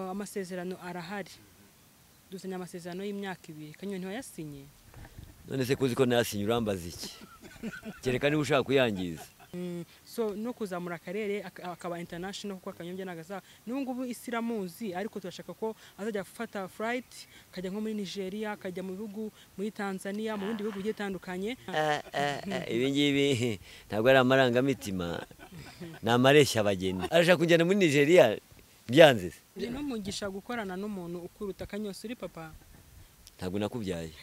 amasezerano arahari duzanye amasezerano y'imyaka ibiri kanyoni ntiwayasinye none se kuzi ko nayasinye urambaza iki kereka niba ushaka kuyangiza Mm, so no kuzamura akarere ak- akaba international kuko akanyombya nagaza n'ubu ngubu isi iramuzi ariko turashaka ko azajya gufata flight akajya nko muri Nigeria akajya mu bihugu muri Tanzania mu bindi bihugu bigiye bitandukanye Ah, ah, ah, ibi ngibi ntabwo ari amarangamitima ni amareshya abageni arashaka kujyana muri nigeria byanze se ni n'umugisha gukorana n'umuntu ukuruta akanyosi uri papa ntabwo nakubyaye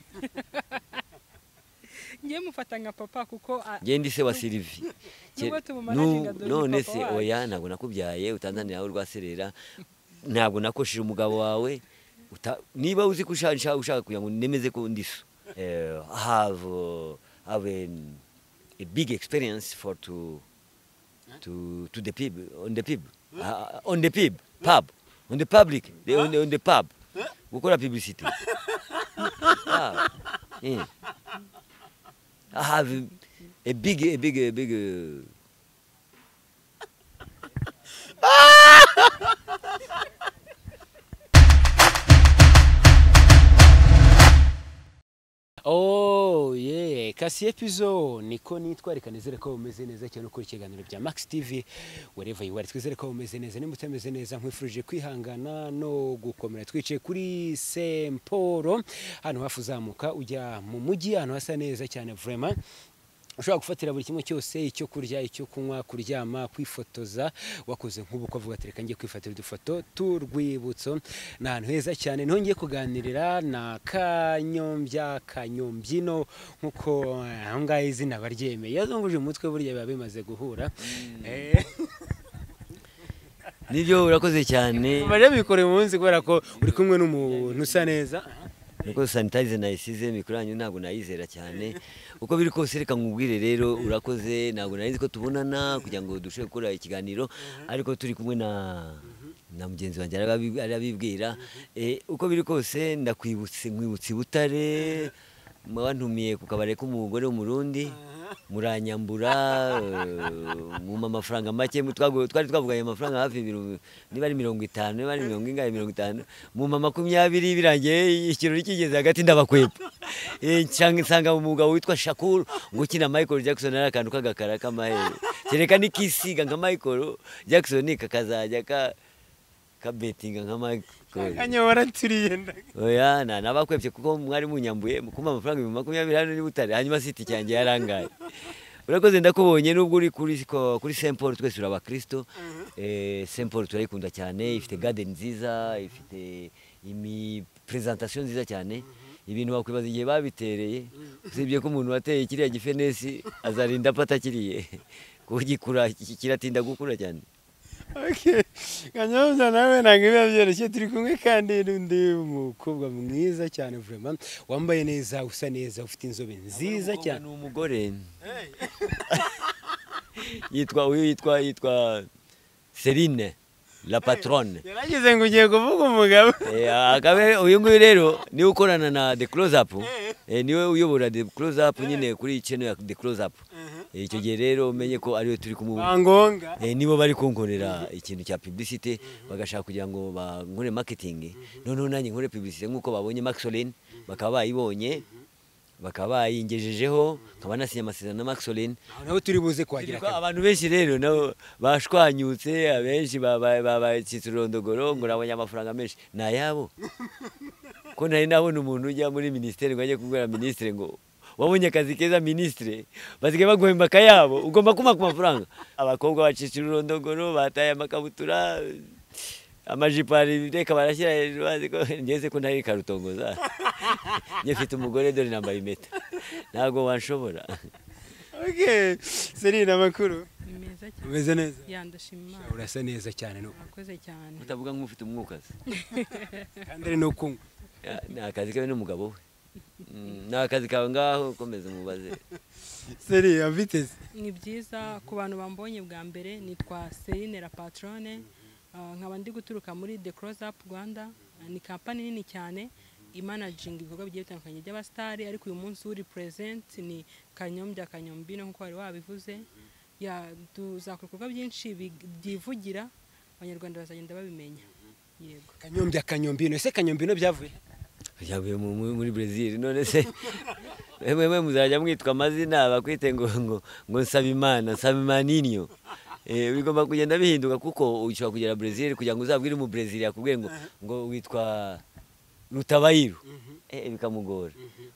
ngiye mufata nka papa kuko a- ngende ise wa silivi Ke- Nubwo tubumara nu- shinga dore none papa se wacu. oya ntabwo nakubyaye utanzanira aho urwaserera ntabwo nakoshije umugabo wawe uta- niba uzi ko usha- usha- ushaka kugira ngo nemeze ko ndiso Eh, have uh, have an- a big experience for to to to the people on the people Ah, on the people pub on the public the- on the, on the pub gukora publicity Ah, eh. I have a big, a big, a big. uh, Oh yeah, kasi epizo niko nitwa reka nizere ko bumeze neza cyane ukora ikiganiro bya Max TV wherever you are twizere ko bumeze neza nimba utameze neza nkwifurije kwihangana no gukomera twicaye kuri Semporo hano hafu uzamuka ujya mu mujyi ahantu hasa neza cyane vraiment ushobora gufatira buri kimwe cyose icyo kurya icyo kunywa kuryama kwifotoza wakoze nk'ubu ko avuga ati reka njye kwifatira udufoto tw'urwibutso ni ahantu heza cyane niho ngiye kuganirira na kanyombya kanyombyino nk'uko eh, aho ngaho izina baryemeye yazunguje umutwe burya biba bimaze guhura Eh, Nibyo urakoze cyane. Mariya bikoreye umunsi kubera ko uri kumwe n'umuntu usa neza Nuko sanitize nayisize mikoro yanyu ntabwo nayizera cyane. Uko biri kose reka nkubwire rero urakoze ntabwo nari nzi ko tubonana kugira ngo dushobore gukora ikiganiro ariko turi kumwe na na mugenzi wanjye arabi- arabibwira Eh, uko biri kose ndakwibutse nkwibutse i butare mwantumiye ku kabari k'umugore w'umurundi muranyambura eh, mumpa amafaranga make mu- twagu- twari twavuganye amafaranga hafi mirongo- niba ari mirongo itanu niba ari mirongo ingahe mirongo itanu mumpa makumyabiri birangiye ikirori kigeze hagati ndabakwepa Eh, nsanga nsanga umugabo witwa shakuru ngo ukina michael jackson ari akantu k'agakara k'amahere kereka nikisiga nka michael jackson kakazajya ka kabetinga nka michael kanyobora turiyenda oya na nabakwebye kuko mwari munyambuye kumpa amafaranga ibihumbi makumyabiri hano ni butare hanyuma siti cyanjye yarangaye urakoze ndakubonye nubwo uri kuri ko- kuri Saint Paul twese uri abakristo eh Saint Paul turayikunda cyane ifite garden nziza ifite imi presentation nziza cyane ibintu wakwibaza igihe babitereye usibye ko umuntu wateye kiriya gifenesi azarinda apata kiriye kuko gikura kiratinda gukura cyane Okay. Kanyobya nawe ntabwo biba byoroshye turi kumwe kandi n'undi mukobwa mwiza cyane vraiment wambaye neza usa neza ufite inzobe nziza cyane ni umugore yitwa uyu yitwa yitwa Celine la patronne yaragize ngo ugiye kuvuga umugabo Eh, akabe uyu nguyu rero niwe ukorana na the close up eh, niwe uyobora the close up nyine kuri channel ya the close up Eh, icyo gihe rero umenye ko ariwe turi kumubona bangonga Eh, nibo bari kunkorera ikintu cya publicity bagashaka kugira ngo bankore marketing noneho nanjye nkore publicity nk'uko babonye Maxolin bakaba bayibonye bakaba bayingejejeho nkaba nasinye amasezerano na Maxolin Aho naho turi buze kuhagira kabiri. abantu benshi rero nabo bashwanyutse abenshi babaye babaye ururondogoro ngo nabonye amafaranga menshi ni ayabo ko nari nabona umuntu ujya muri minisiteri ngo ajye kubwira minisitiri ngo wabonye akazi keza minisitiri basigaye baguhemba akayabo ugomba kuma ku mafaranga abakobwa bacicira ururondogoro bataye amakabutura amajipo reka barashyira hejuru bazi ko ngeze ko ntari karutongoza njye mfite umugore dore nambaye impeta ntabwo wanshobora Okay. Serina amakuru meza cyane umeze neza yandashima Imana. urasa neza cyane no murakoze cyane utavuga nk'ufite umwukazi kandi ari no kunywa Ya, ni akazi kawe n'umugabo we Mm, ni akazi kawe ngaho komeza umubaze Seri aviteze ni byiza ku bantu bambonye bwa mbere nitwa Celine la patronne Ah, nkaba ndi guturuka muri The Close Up Rwanda Ah, ni kampani nini cyane imanaginga ibikorwa bigiye bitandukanye by'abasitari ariko uyu munsi uri present ni kanyombya kanyombino nk'uko wari wabivuze ya tuzakora ibikorwa byinshi bi- byivugira abanyarwanda bazagenda babimenya yego kanyombya kanyombino ese kanyombino byavuye he? yavuye mu- mu- muri brezil none se mwe mwe muzajya mwitwa amazina bakwite ngo ngo ngo nsabimana nsabimaniyo Eh, bigomba kugenda bihinduka kuko ushobora kugera brezil kugira ngo uzabwire mu brezil yakubwiye ngo ngo witwa rutabayiru Eh, bikamugora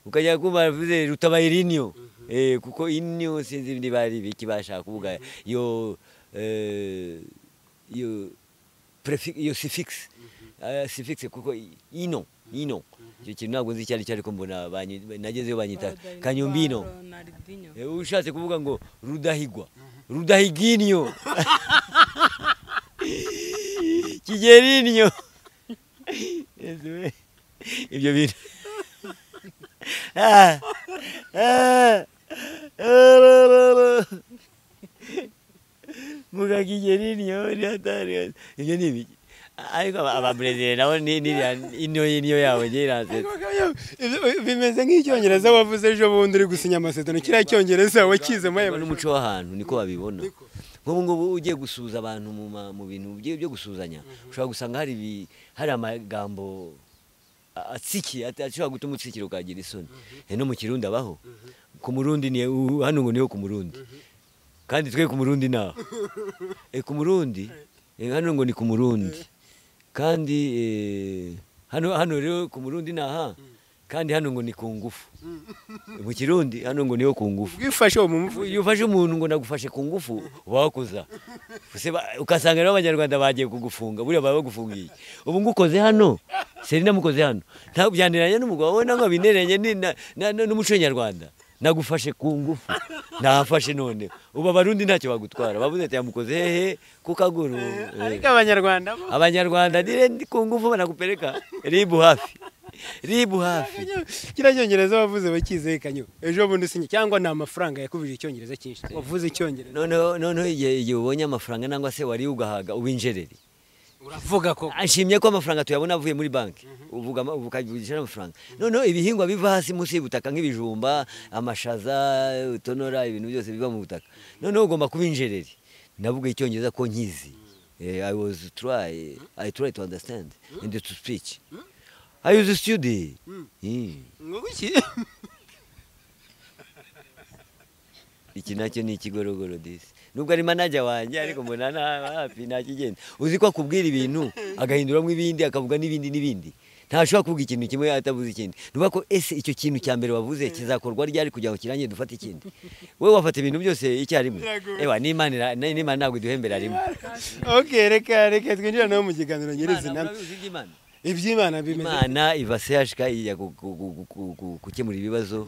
ukajya kumva bivuze rutabayirinyo Eh, kuko inyo sinzi niba ari biki bashaka kuvuga yo eh, yo prefix iyo suffix Ah, suffix kuko i- ino ino icyo kintu ntabwo nzi icyo ari cyo ariko mbona banyi- nagezeyo banyita kanyombino Ronaldinho. Eh, ushatse kuvuga ngo rudahigwa rudahiginyo kigerinyo Yezu we. ibyo bintu Ah, ah, ah, la, la, la. muga kigerinyo ni hatari ibyo ni ibiki ariko aba- ababrezile nabo ni niriya inyo y'inyo yabo njye iransetse Ibyo- bimeze nk'icyongereza wavuze ejo bundi uri gusinya amasezerano kiriya cyongereza wakizemo ayo Ubwo n'umuco w'ahantu niko babibona Niko. nk'ubu ngubu ugiye gusuhuza abantu mu ma- mu bintu bye- byo gusuhuzanya ushobora gusanga hari ibi- hari amagambo a- atsikiye at- ashobora gutuma utsikira ukagira isoni Eh, no mu kirundi abaho ku murundi ni u- hano ngo niho ku murundi kandi twe ku murundi naho Eh, ku murundi eh, hano ngo ni ku murundi kandi eh, hano hano rero ku murundi naha kandi hano ngo ni ku ngufu mu kirundi hano ngo niho ku ngufu bwifashe uwo mu mvugo iyo ufashe umuntu ngo nagufashe ku ngufu uba wakuza Use ba- ugasanga rero abanyarwanda bagiye kugufunga buriya baba bagufungiye ubu ngo ukoze hano seri namukoze hano ntabwo byaniranye n'umugabo we ntabwo bineranye ni- na- na- na- n'umuco nyarwanda nagufashe ku ngufu nahafashe none ubu abarundi ntacyo bagutwara bavuze ati yamukoze hehe ku kaguru Eh. ariko abanyarwanda bo abanyarwanda dire ndi ku ngufu banagupeleka ribu hafi ribu hafi kiriya cyongereza wavuze wakize kanyo ejo bundi usinya cyangwa ni amafaranga yakubije icyongereza cyinshi wavuze icyongereza noneho noneho igihe igihe ubonye amafaranga nangwa se wari ugahaga ubinjerere uravuga ko ashimye ko amafaranga tuyabona avuye muri banki uvuga ama- ukavugisha n'amafaranga noneho ibihingwa biva hasi munsi y'ubutaka nk'ibijumba amashaza utonora ibintu byose biva mu butaka noneho ugomba kuba injereri navuga icyongereza ko nkizi Eh, i was try i try to understand and to speak i was a study Mm. ngo guki iki nacyo ni ikigorogoro disi nubwo ari manager wanjye ariko mbona nta hafi nta kigenda uzi ko akubwira ibintu agahinduramo ibindi akavuga n'ibindi n'ibindi ntashobora kuvuga ikintu kimwe atavuze ikindi nuba ko ese icyo kintu cya mbere wavuze kizakorwa ryari kugira ngo kirangiye dufate ikindi wowe wafata ibintu byose icyarimwe Biragoye. ewa n'imana ira- n- n'imana ntabwo iduhembera rimwe oke reka reka twinjira nawe mu kiganiro nyirizina Imana, uzi iby'Imana? iby'imana bimeze imana iva sehashika ijya gu- gu- gu- gu- gu- gukemura ibibazo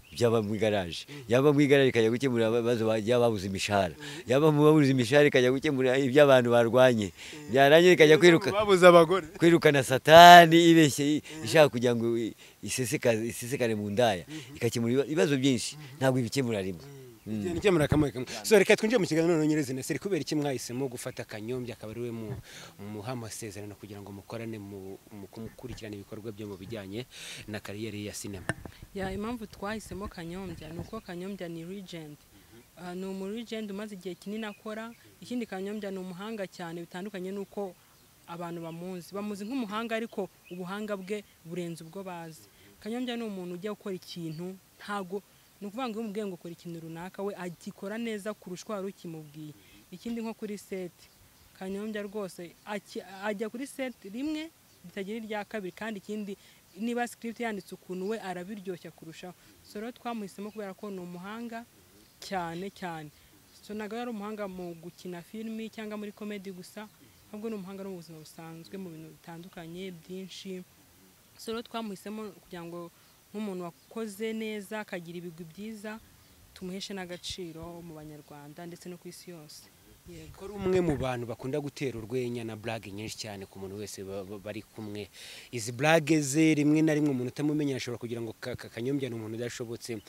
byaba mu igaraje yaba mu igaraje ikajya gukemura ibibazo ba- by'ababuze imishahara yaba mu babuze imishahara ikajya gukemura iby'abantu barwanye byarangira ikajya kwiruka babuze abagore kwirukana satani ibeshye i- ishaka kugira ngo i- iseseka- isesekare mu ndaya igakemura ibiba- ibibazo byinshi ntabwo ibikemura rimwe Igihe nikemura kamwe kamwe so reka twinjire mu kiganiro noneho nyirizina seri kubera iki mwahisemo gufata kanyombya akaba ari we mu muha amasezerano kugira ngo mukorane mu mu gukurikirana ibikorwa byo mu bijyanye na kariyeri ya sinema Ya, impamvu twahisemo kanyombya ni uko kanyombya ni regent Ah, ni umuregent umaze igihe kinini akora ikindi kanyombya ni umuhanga cyane bitandukanye n'uko abantu bamuzi bamuzi nk'umuhanga ariko ubuhanga bwe burenze ubwo bazi kanyombya ni umuntu ujya gukora ikintu ntago ni ukuvuga ngo iyo umubwiye ngo ukora ikintu runaka we agikora neza kurusha uko wari ukimubwiye ikindi nko kuri seti kanyombya rwose aki- ajya kuri seti rimwe ritagira irya kabiri kandi ikindi niba script yanditse ukuntu we arabiryoshya kurushaho so rero twamuhisemo kubera ko ni umuhanga cyane cyane so ntabwo ari umuhanga mu gukina filimi cyangwa muri komedi gusa ahubwo ni umuhanga no mu buzima busanzwe mu bintu bitandukanye byinshi so rero twamuhisemo kugira ngo nk'umuntu wakoze neza akagira ibigwi byiza tumuheshe n'agaciro mu banyarwanda ndetse no ku isi yose yego ko ari umwe mu bantu bakunda gutera urwenya na burage nyinshi cyane ku muntu wese ba- ba- bari kumwe izi burage ze rimwe na rimwe umuntu utamumenya ashobora kugira ngo ka- ka- kanyombya ni umuntu udashobotse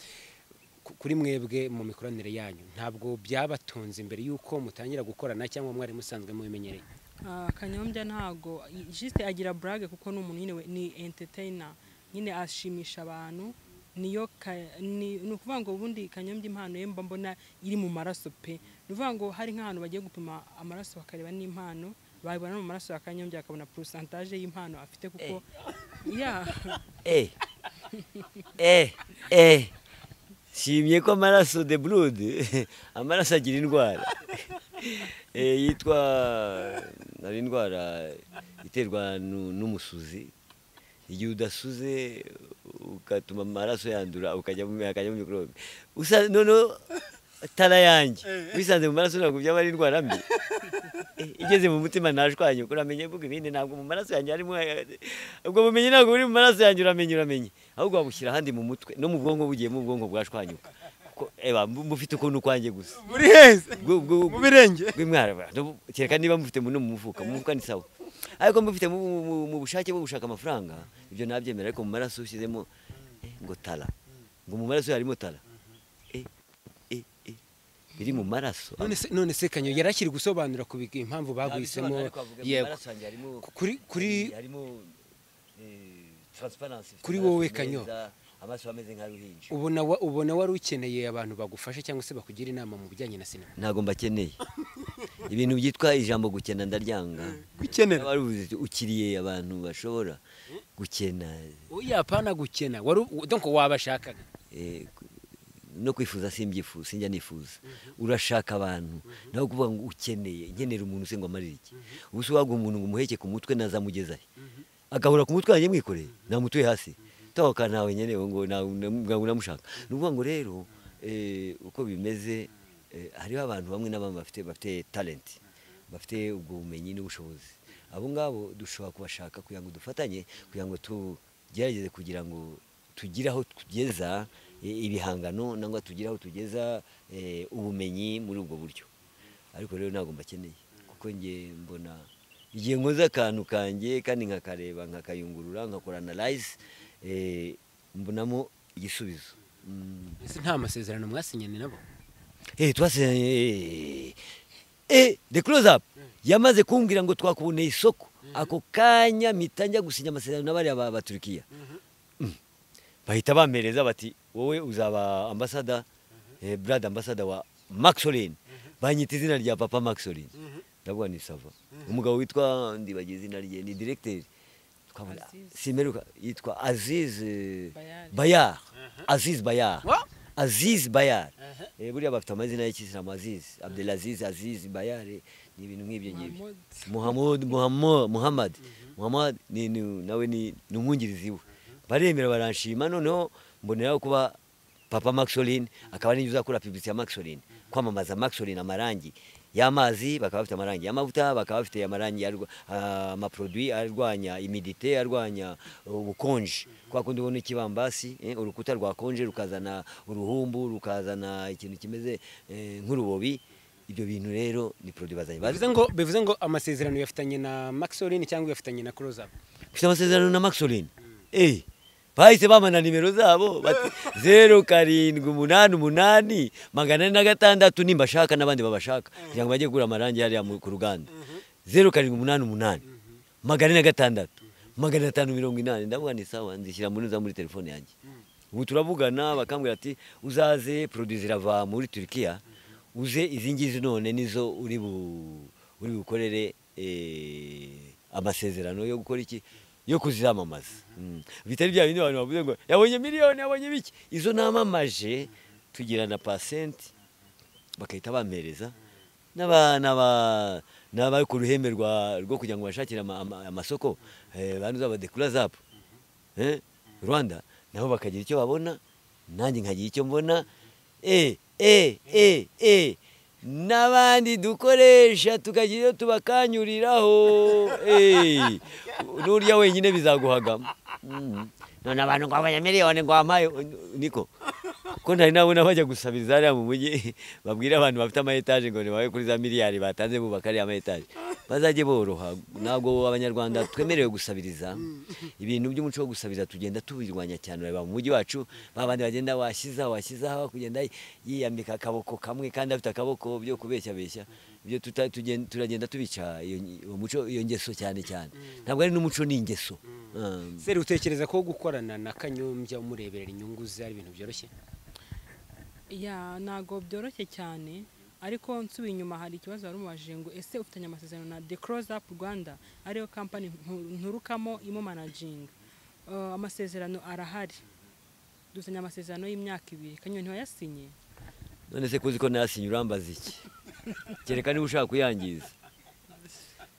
Ku- kuri mwebwe mu mikoranire yanyu ntabwo byabatunze imbere y'uko mutangira gukorana cyangwa mwari musanzwe mubimenyereye Ah, kanyombya ntago jisite agira burage kuko ni umuntu nyine we- ni entertainer nyine ashimisha abantu niyo ka- ni ni ukuvuga ngo ubundi kanyombya impano ye mba mbona iri mu maraso pe ni ukuvuga ngo hari nk'ahantu bagiye gupima amaraso bakareba n'impano babibona no mu maraso ya kanyombya bakabona porosantaje y'impano afite kuko ya eh eh eh shimye ko amaraso de blood amaraso agira indwara eh yitwa ari indwara iterwa nu- n'umusuzi igihe udasuze ugatuma amaraso yandura ukajya mu akajya mu microbe usa noneho tara yanjye wisanze mu maraso ntabwo byaba ari indwara mbi Eh, igeze mu mutima ntajwanye kuko uramenye mvuga ibindi ntabwo mu maraso yanjye harimo eh, ubwo bumenyi ntabwo buri mu maraso yanjye uramenye uramenye ahubwo babushyira ahandi mu mutwe no mu bwonko bugiyemo ubwonko bwashwanyuka Ko, eba mu- mufite ukuntu ukwanjye gusa muri heza Bwo- bwo- mu birenge rw'imwara kereka niba mufite mu- no mu mufuka mu mufuka ni sawa ariko mufite mu- mu- mu- mu bushake bwo gushaka amafaranga ibyo nabyemera ariko mu maraso ushyizemo eh, ngo tara ngo mu maraso harimo tara Eh, eh, eh. biri mu maraso none se none se kanyo yari akiri gusobanura ku big- impamvu bagwisemo yego kuri kuri Kuri wowe, Kanyo. amaso ameze nka ruhinja ubona wa- ubona wari ukeneye abantu bagufasha cyangwa se bakugira inama mu bijyanye na sinema ntabwo mbakeneye ibintu byitwa ijambo gukena ndaryanga gukenera Wari uvuze uti, ukiriye abantu bashobora gukena oya pana gukena wari u- donc wabashakaga eh, no kwifuza simbyifuza sinjya nifuza urashaka abantu nawe kuvuga ngo ukeneye nkenera umuntu se ngo amarire iki ubu se waguha umuntu ngo umuheke ku mutwe nazamugeza he agahura ku mutwe wanjye mwikoreye namutuye hasi tahoka ntawe nkeneye ngo nawe nawe namushaka ni ukuvuga ngo rero eh, uko bimeze eh, hariho abantu bamwe na bamwe bafite bafite talent bafite ubwo bumenyi n'ubushobozi abo ngabo dushobora kubashaka kugira ngo dufatanye kugira ngo tugerageze kugira ngo tugire aho tugeza eh, ibihangano nangwa tugire aho tugeza eh, ubumenyi muri ubwo buryo ariko rero ntabwo mbakeneye kuko nge mbona igihe nkoze akantu kanjye kandi nkakareba nkakayungurura nkakora analyze eh, mbonamo igisubizo Mm. Ese nta masezerano mwasinyanye nabo Eh, twasezeranye eh, the close up yamaze kumbwira ngo twakuboneye isoko ako kanya mpita njya gusinya amasezerano n'abariya ba baturikiya Mm. bahita bampereza bati wowe uzaba ambasada eh, brad ambasada wa maxolin banyita izina rya papa maxolin ndavuga ni sava umugabo witwa ndibagiye izina rye ni directeur twabona Aziz. simeruka yitwa aziz eh, Bayar. bayar aziz bayar Wa? Aziz Bayar eh, buriya bafite amazina y'ikisilamu Aziz Abdelaziz Aziz Bayar eh, ni ibintu nk'ibyo ngibyo Muhammad. Muhammad Muhammad Muhammad Muhammad ni ni- nawe ni ni umwungirizi we baremera baranshima noneho mboneraho kuba Papa Maxoline akaba ninjye uzakora publicity ya Maxoline kwamamaza Maxoline amarangi y'amazi bakaba bafite amarangi y'amavuta bakaba bafite amarangi yarwa- ah, amaproduit arwanya imidite arwanya ubukonje kwa kundi ubona ikibambasi eh, urukuta rwakonje rukazana uruhumbu rukazana ikintu kimeze eh, nk'urubobi ibyo bintu rero ni produit bazanye bivuze ngo bivuze ngo amasezerano yafitanye na maxoline cyangwa yafitanye na close up ufite amasezerano na maxolin eh bahise bamana nimero zabo bati zeru karindwi umunani umunani magana ane na gatandatu nimbashaka n'abandi babashaka kugira ngo bajye kugura amarangi hariya mu- ku ruganda zeru karindwi umunani umunani magana ane na gatandatu magana atanu mirongo inani ndavuga ni sawa nzishyira muri za muri telefone yanjye ubu turabugana bakambwira ati uzaze produit zirava muri turikiya uze izi ngizi none nizo uri bu uri bukorere eh, amasezerano yo gukora iki yo kuzamamaza Mm. bitari bya bindi abantu bavuze ngo yabonye miliyoni yabonye biki izo namamaje tugira na pasenti bagahita bampereza n'aba- n'aba- n'abari ku ruhembe rwa- rwo kugira ngo bashakire ama- ama- amasoko eh, bantu z'abadekura zapu eh, rwanda nabo bakagira icyo babona nanjye nkagira icyo mbona eh, eh, eh, eh. n'abandi dukoresha tukagira iyo tubakanyuriraho eh. n'urya wenyine bizaguhagamo Mm. none abantu ngo abanya miliyoni ngo wampaye niko ko ntari nabona bajya gusabiriza hariya mu mujyi babwire abantu bafite ama etaje ngo nibabe kuri za miliyari batanze bubaka ariya ama etaje bazajye boroha ntabwo abanyarwanda twemerewe gusabiriza ibintu by'umuco wo gusabiriza tugenda tubirwanya cyane ureba mu mujyi wacu babandi bagenda washyiza washyizaho kugenda yiyambika akaboko kamwe kandi afite akaboko byo kubeshya beshya ibyo tuta- tugen- turagenda tubica iyo nyi- uwo muco iyo ngeso cyane cyane ntabwo ari n'umuco ni ingeso Um, seri utekereza ko gukorana na kanyombya umureberera inyungu ze ari ibintu byoroshye ya ntago byoroshye cyane ariko nsubiye inyuma hari ikibazo wari umubaje ngo ese ufitanye amasezerano na the close up rwanda ariyo kampani ntu- nturukamo imumanajinga Eh, amasezerano arahari dufitanye amasezerano y'imyaka ibiri kanyoni ntiwayasinye none se kuzi ko nasinye urambaza iki kereka niba ushaka kuyangiza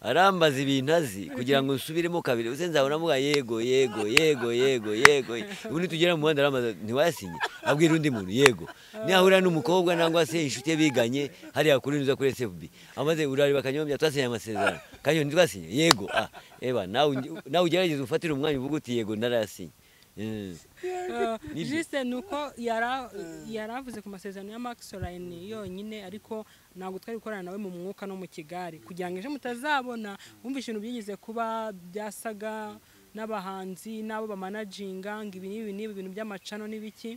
arambaza ibintu azi kugira ngo nsubiremo kabiri uze nzabona amuga yego yego yego yego yego ubu nitugera mu muhanda arambaza ntiwayasinye abwira undi muntu yego nihahurira n'umukobwa nangwa se inshuti ye biganye hariya kuri nza kuri SFB amaze urareba akanyobya twasinye amasezerano kanyo ntitwasinye yego ah eba nawe unge- nawe ugerageze ufatire umwanya uvuge uti yego narayasinye Eh, Nibyo. jisite ni uko yara- yari avuze ku masezerano ya max orayini yonyine ariko ntabwo twari gukorana nawe mu mwuka no mu kigari kugira ngo ejo mutazabona wumva ibintu byigeze kuba byasaga n'abahanzi n'abo bamanajinga ngo ibi n'ibi n'ibi ibintu by'amacano n'ibiki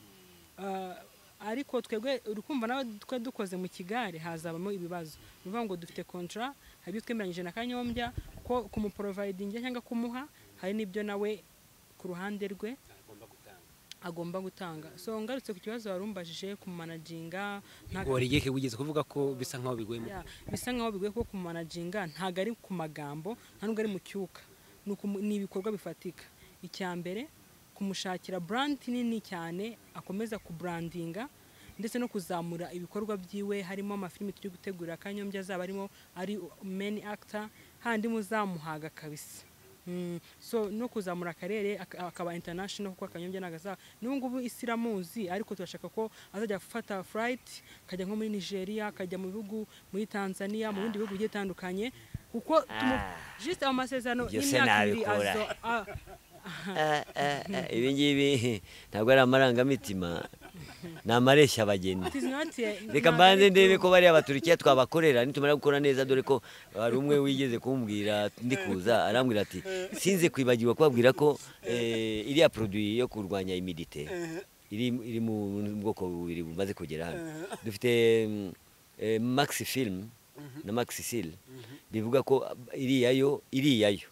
Eh, ariko twebwe urukumva nawe twe dukoze mu kigare hazabamo ibibazo ni ukuvuga ngo dufite kontra hari ibyo twemeranyije na kanyombya ko kumuporovayidinga cyangwa kumuha hari n'ibyo nawe ku ruhande rwe agomba gutanga so ngarutse ku kibazo warumbajije kumanajinga ntago- warigeke wigeze kuvuga ko bisa nkaho biguyemo Yeah, bisa nkaho bigoye kuko kumanajinga ntago ari ku magambo nta nubwo ari mu cyuka ni ukumu- ni ibikorwa bifatika icya mbere kumushakira brand nini cyane akomeza kubrandinga ndetse no kuzamura ibikorwa byiwe harimo amafilimi turi gutegura kanyombya azaba arimo ari main actor handi muzamuhaga kabisa Mm, so no kuzamura akarere ak- akaba international kuko akanyombya nagaza n'ubu ngubu isi iramuzi ariko turashaka ko azajya afata flight akajya nko muri Nigeria akajya mu bihugu muri Tanzania mu bindi bihugu bigiye bitandukanye kuko tumu- just ayo masezerano Ibyo se y'imyaka ibiri nabikura. azo a- Ah, ah, ah, ibi ngibi ntabwo ari amarangamutima ni amareshya abageni it is not a- reka ntabwo mbanze ari ndebe true. ko bariya baturikiya twabakorera nitumara gukora neza dore ko hari umwe wigeze kumbwira ndi kuza arambwira ati sinze kwibagirwa kubabwira ko eh, iriya produit yo kurwanya imidite iri iri mu bwoko bubiri bumaze kugera hano dufite mm, eh, maxi film na maxi seal bivuga ko iriya yo iriya yo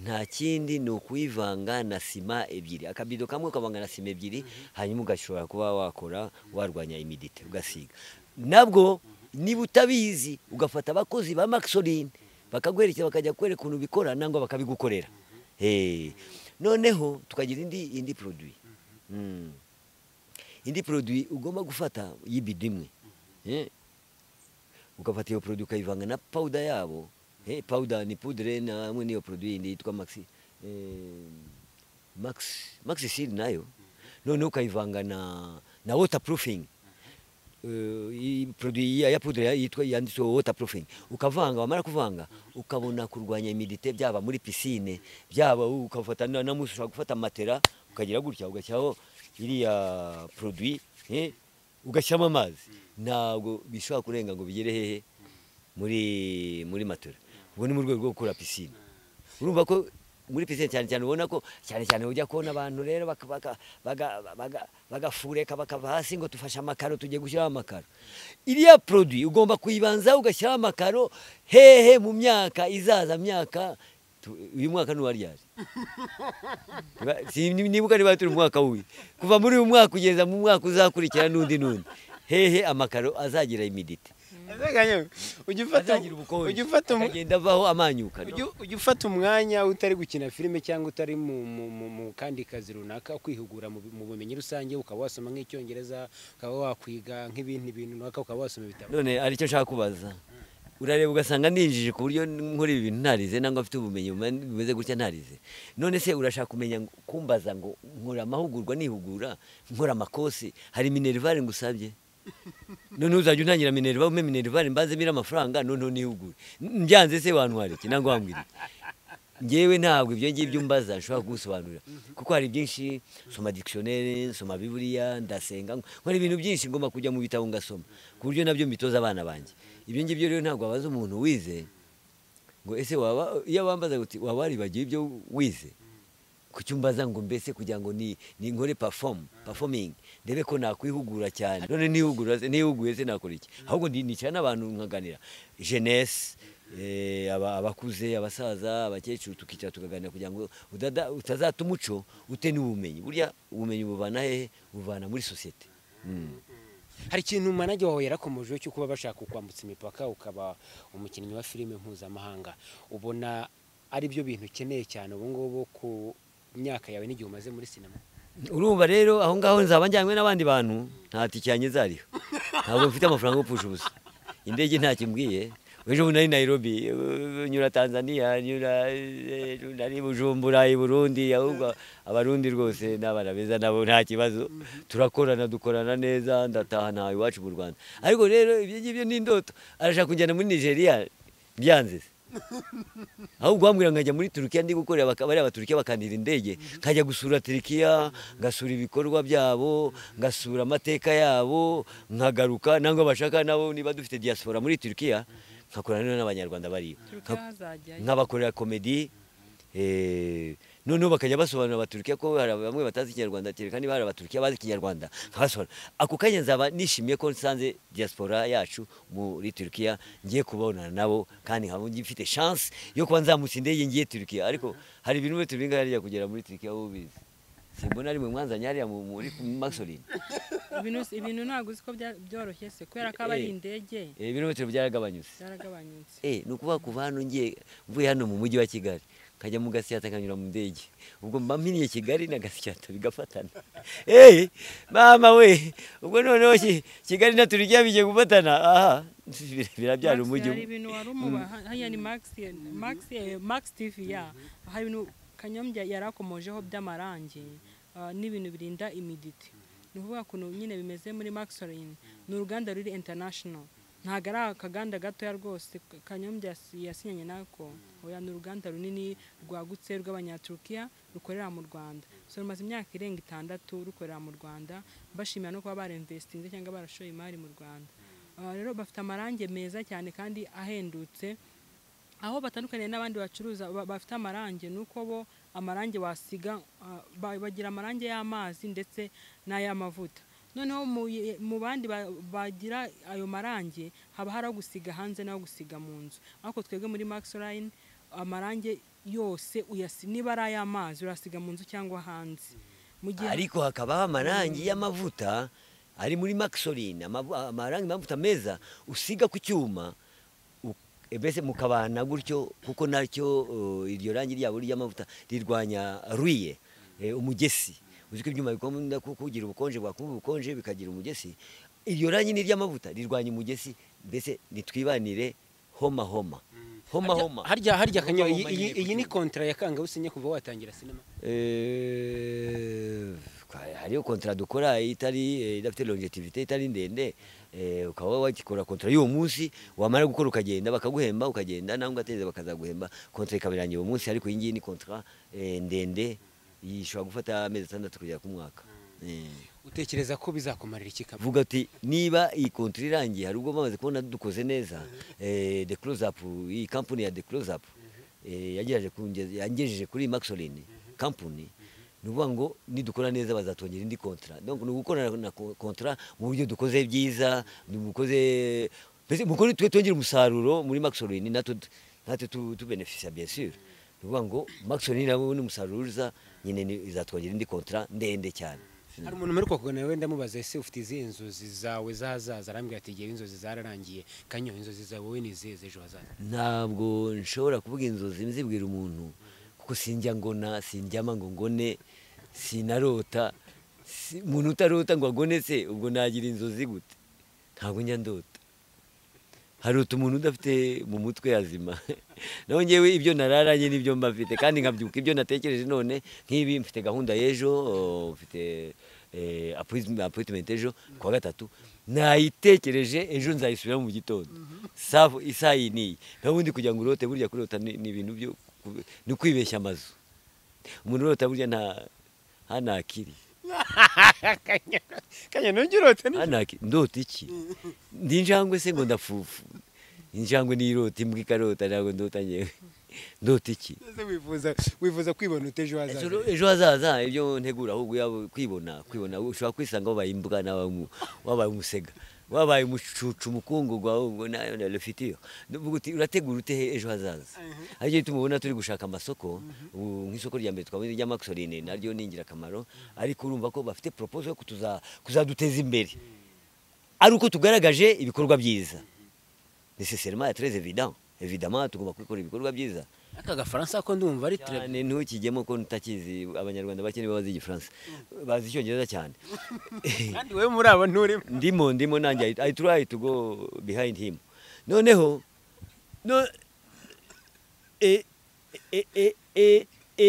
nta kindi ni ukuyivanga na sima ebyiri akabido kamwe ukavanga na sima ebyiri hanyuma ugashobora kuba wakora warwanya imidite ugasiga nabwo niba utabizi ugafata abakozi ba maxoline bakaguherekeza bakajya kwereka ukuntu bikora nangwa bakabigukorera Eh, noneho tukagira indi indi produit Mm. indi produit ugomba gufata y'ibido imwe Eh, ugafata iyo produit ukayivanga na powder yabo hey, powder ni poudre namwe n'iyo produit yindi yitwa maxi eh, max maxi seal nayo noneho ukayivanga na na waterproofing Eh, iyi produit ya, ya poudre ya- yitwa yanditseho waterproofing ukavanga wamara kuvanga ukabona kurwanya imidite byaba muri piscine byaba ukafata na na musi ushobora gufata matera ukagira gutya ugashyiraho iriya produit eh, ugashyiramo amazi ntabwo bishobora kurenga ngo bigere hehe muri muri matora ubwo ni mu rwego rwo gukora pisine urumva ko muri pisine cyane cyane ubona ko cyane cyane ujya kubona abantu rero baka- baka- baga- baga- bagafureka bakava hasi ngo tufashe amakaro tugiye gushyiraho amakaro iriya produit ugomba kuyibanza ugashyiraho amakaro hehe mu myaka izaza myaka tu- uyu mwaka ntiwaryari Ba- si- ni- nibuka niba turi mu mwaka w'uyu kuva muri uyu mwaka kugeza mu mwaka uzakurikira n'undi n'undi hehe amakaro azagira imidite Azaganya, ujya ufata azagira ubukonje ujya ufata umu- akagenda avaho amanyuka ujya- ujya ufata umwanya utari gukina filime cyangwa utari mu mu- mu- mu kandi kazi runaka kwihugura mu bu- mu bumenyi rusange ukaba wasoma nk'icyongereza ukaba wakwiga nk'ibindi bintu runaka ukaba wasoma ibitabo none hari icyo nshaka kubaza urareba ugasanga ninjije ku buryo nkora ibi bintu ntarize nangwa mfite ubumenyi bume- bumeze gutya ntarize none se urashaka kumenya ngo- kumbaza ngo nkora amahugurwa nihugura nkora amakosi hari minerivare ngusabye none uzajya untangira minerivare ume minerivare mbanze mira amafaranga noneho nihugure N- mbyanze se wantwara iki nangwa wambwira iki ngewe ntabwo ibyo ngibyo mbaza nshobora kugusobanurira kuko hari byinshi nsoma dictionnaire nsoma biburiya ndasenga nkora ibintu byinshi ngomba kujya mu bitabo ngasoma ku buryo nabyo mbitoza abana banjye ibyo ngibyo rero ntabwo wabaza umuntu wize ngo ese waba iyo wambaza uti waba waribagiwe ibyo wize kuki umbaza ngo mbese kugira ngo ni ni nkore perform performing ndebe ko nakwihugura cyane none nihugura se nihuguye se nakora iki ahubwo ndi- nicara n'abantu nkaganira jeunesse eh, aba- abakuze abasaza abakecuru tukicara tukaganira kugira ngo udada- utazata umuco ute n'ubumenyi burya ubumenyi buvana hehe buvana muri sosiyete Mm. hari ikintu manajye wawe yarakomojeho cyo kuba bashaka kukwambutsa imipaka ukaba umukinnyi wa filime mpuzamahanga ubona ari byo bintu ukeneye cyane ubu ngubu ku myaka yawe n'igihe umaze muri sinema urumva rero aho ngaho nzaba njyanywe n'abandi bantu nta tike yanjye zariho ntabwo mfite amafaranga yo gupfusha ubusa indege ntacyo imbwiye ejo bundi nari Nairobi eh, nyura Tanzania nyura eh, nari Bujumbura i Burundi ahubwo abarundi rwose n'abana beza nabo nta kibazo turakorana dukorana neza ndataha nta iwacu mu Rwanda ariko rero ibyo ngibyo ni indoto arashaka kunjyana muri Nigeria byanze se ahubwo bambwira nkajya muri Turukiya ndi gukorera baka- bariya Abaturukiya bakandira indege nkajya gusura Turukiya ngasura ibikorwa byabo ngasura amateka yabo nkagaruka nangwa bashaka nabo niba dufite diaspora muri Turukiya nkakorana rero n'abanyarwanda bariyo turukiya Nka- hazajyayo nkabakorera komedi eh, noneho bakajya basobanura abaturukiya ko hari bamwe batazi ikinyarwanda kereka niba hari abaturukiya bazi ikinyarwanda nkabasobanura ako kanya nzaba nishimiye ko nsanze diaspora yacu muri turukiya ngiye kubonana nabo kandi nkaba ngi- mfite chance yo kuba nzamutse indege ngiye turukiya ariko hari ibintu bimwe turinga hariya kugera muri turukiya wowe ubizi simbona ari mu mwanzanye hariya mu- muri maxolin ibintu ibintu ntabwo uzi ko bya- byoroshye se kubera ko aba ari indege ibirometero byaragabanyutse byaragabanyutse eh ni ukuvuga kuva hano ngiye mvuye hano mu mujyi wa kigali nkajya mu gasyata nkanyura mu ndege ubwo mba mpiniye kigali na gasyata bigafatana eh mama we ubwo noneho ki- kigali na turukiya bigiye gufatana aha bira- birabyara Max umujyi hari ibintu wari umuba hariya ni max max eh, max tv ya hari ibintu kanyombya yari akomojeho by'amarangi ah, n'ibintu birinda imiditi ni ukuvuga ukuntu nyine bimeze muri maxolin ni uruganda ruri international ntabwo ari akaganda gatoya rwose kanyombya yas- yasinyanye nako oya ni uruganda runini rwagutse rw'abanyaturukiya rukorera mu rwanda so rumaze imyaka irenga itandatu rukorera mu rwanda bashimira no kuba barinvestinze cyangwa barashoye imari mu rwanda Ah, rero bafite amarangi meza cyane kandi ahendutse aho batandukaniye n'abandi bacuruza ba- bafite amarangi ni uko bo amarangi wasiga ah, ba- bagira amarangi y'amazi ndetse n'ay'amavuta noneho mu ye- mu bandi ba- bagira ayo marangi haba hari aho gusiga hanze n'aho gusiga mu nzu ariko twebwe muri maxline amarangi yose uyasi niba ari ay'amazi urasiga mu nzu cyangwa hanze mu gihe ariko hakabaho amarangi y'amavuta ari muri maxolin amavu- amarangi y'amavuta meza usiga ku cyuma u- mbese mukabana gutyo kuko nacyo uh, iryo rangi ryabo ry'amavuta rirwanya ruye eh, umugesi uzi ko ibyuma bikunda ku- kugira ubukonje bwakumva ubukonje bikagira umugesi iryo rangi ni ry'amavuta rirwanya umugesi mbese nitwibanire homa homa homa homa harya harya Homa kanyo iyi- homa iyi nyine ku iyi ni cyuma. kontara ya kanga usinye kuva watangira sinema Eh, kwa- hariyo kontara dukora itari eh, idafite longevity itari ndende eh, ukaba wakikora kontara y'uwo munsi wamara gukora ukagenda bakaguhemba ukagenda nawe ugateze bakazaguhemba kontara ikabirangira uwo munsi ariko iyi ngiyi ni kontara eh, ndende ishobora gufata amezi atandatu kugera ku mwaka Eh utekereza ko bizakumarira iki kaba vuga ati niba iyi kontara irangiye hari ubwo bamaze kubona dukoze neza eh, the close up iyi kampani ya the close up eh, yagerageje kungeza- yangejeje kuri maxolin kampani ni ukuvuga ngo nidukora neza bazatwongera indi kontara donc ni ugukorana na ko- kontara mu buryo dukoze byiza dukoze mbese mu kuri twe twongera umusaruro muri maxolin natwe natwe tu- tubenefisia bien sûr ni ukuvuga ngo maxolin nabo ni umusaruro uza nyine ni- izatwongera indi kontara ndende cyane hari umuntu mperuka kuganira wenda mubaza ese ufite izihe inzozi zawe zahazaza arambwira ati igihe inzozi zararangiye kanyo inzozi zawe wowe ni izihe z'ejo hazaza ntabwo nshobora kuvuga inzozi nzibwira umuntu kuko sinjya ngona sinjyama ngo ngone sinarota Si- umuntu utarota ngo agone se ubwo nagira inzozi gute ntabwo njya ndota harota umuntu udafite mu mutwe yazima naho ngewe ibyo nararanye nibyo mba mfite kandi nkabyuka ibyo natekereje none nk'ibi mfite gahunda y'ejo oh, mfite eh, appoint- appointment ejo ku wa gatatu nayitekereje ejo nzayisubiramo mu gitondo safu isaha iyi n'iyi nta bundi kugira ngo urote burya kurota ni ni ibintu byo ku- ni kwibeshya amazu umuntu urota burya nta hanakiri kanyo ntujya urota nijoro. hanaki ndota iki ndi injangwe se ngo ndafufu injangwe nirota imbwa ikarota ntabwo ndota nyewe ndota iki Ese wifuza wifuza kwibona ute ejo hazaza Ejo- ejo hazaza ibyo ntegura ahubwo yabo kwibona kwibona ushobora kwisanga wabaye imbwa nawe umu- wabaye umusega wabaye umucucu umukungurwa ahubwo nayo narufitiyo urategura ute he- ejo hazaza aricyo gituma ubona turi gushaka amasoko ubu nk'isoko rya mbere twabuze rya maxoline naryo ni ingirakamaro ariko urumva ko bafite proposal yo kutuza- kuzaduteza imbere ari uko tugaragaje ibikorwa byiza neseserima ya tereze vida evidama tugomba kubikora ibikorwa byiza aka gafaransa ko ndumva ari tere cyane ntukijyemo ko utakizi abanyarwanda bakene babazi igifaransa bazi icyongereza cyane kandi wowe muri abo nturimo ndimo ndimo nanjye I- i try to go behind him noneho no e e e e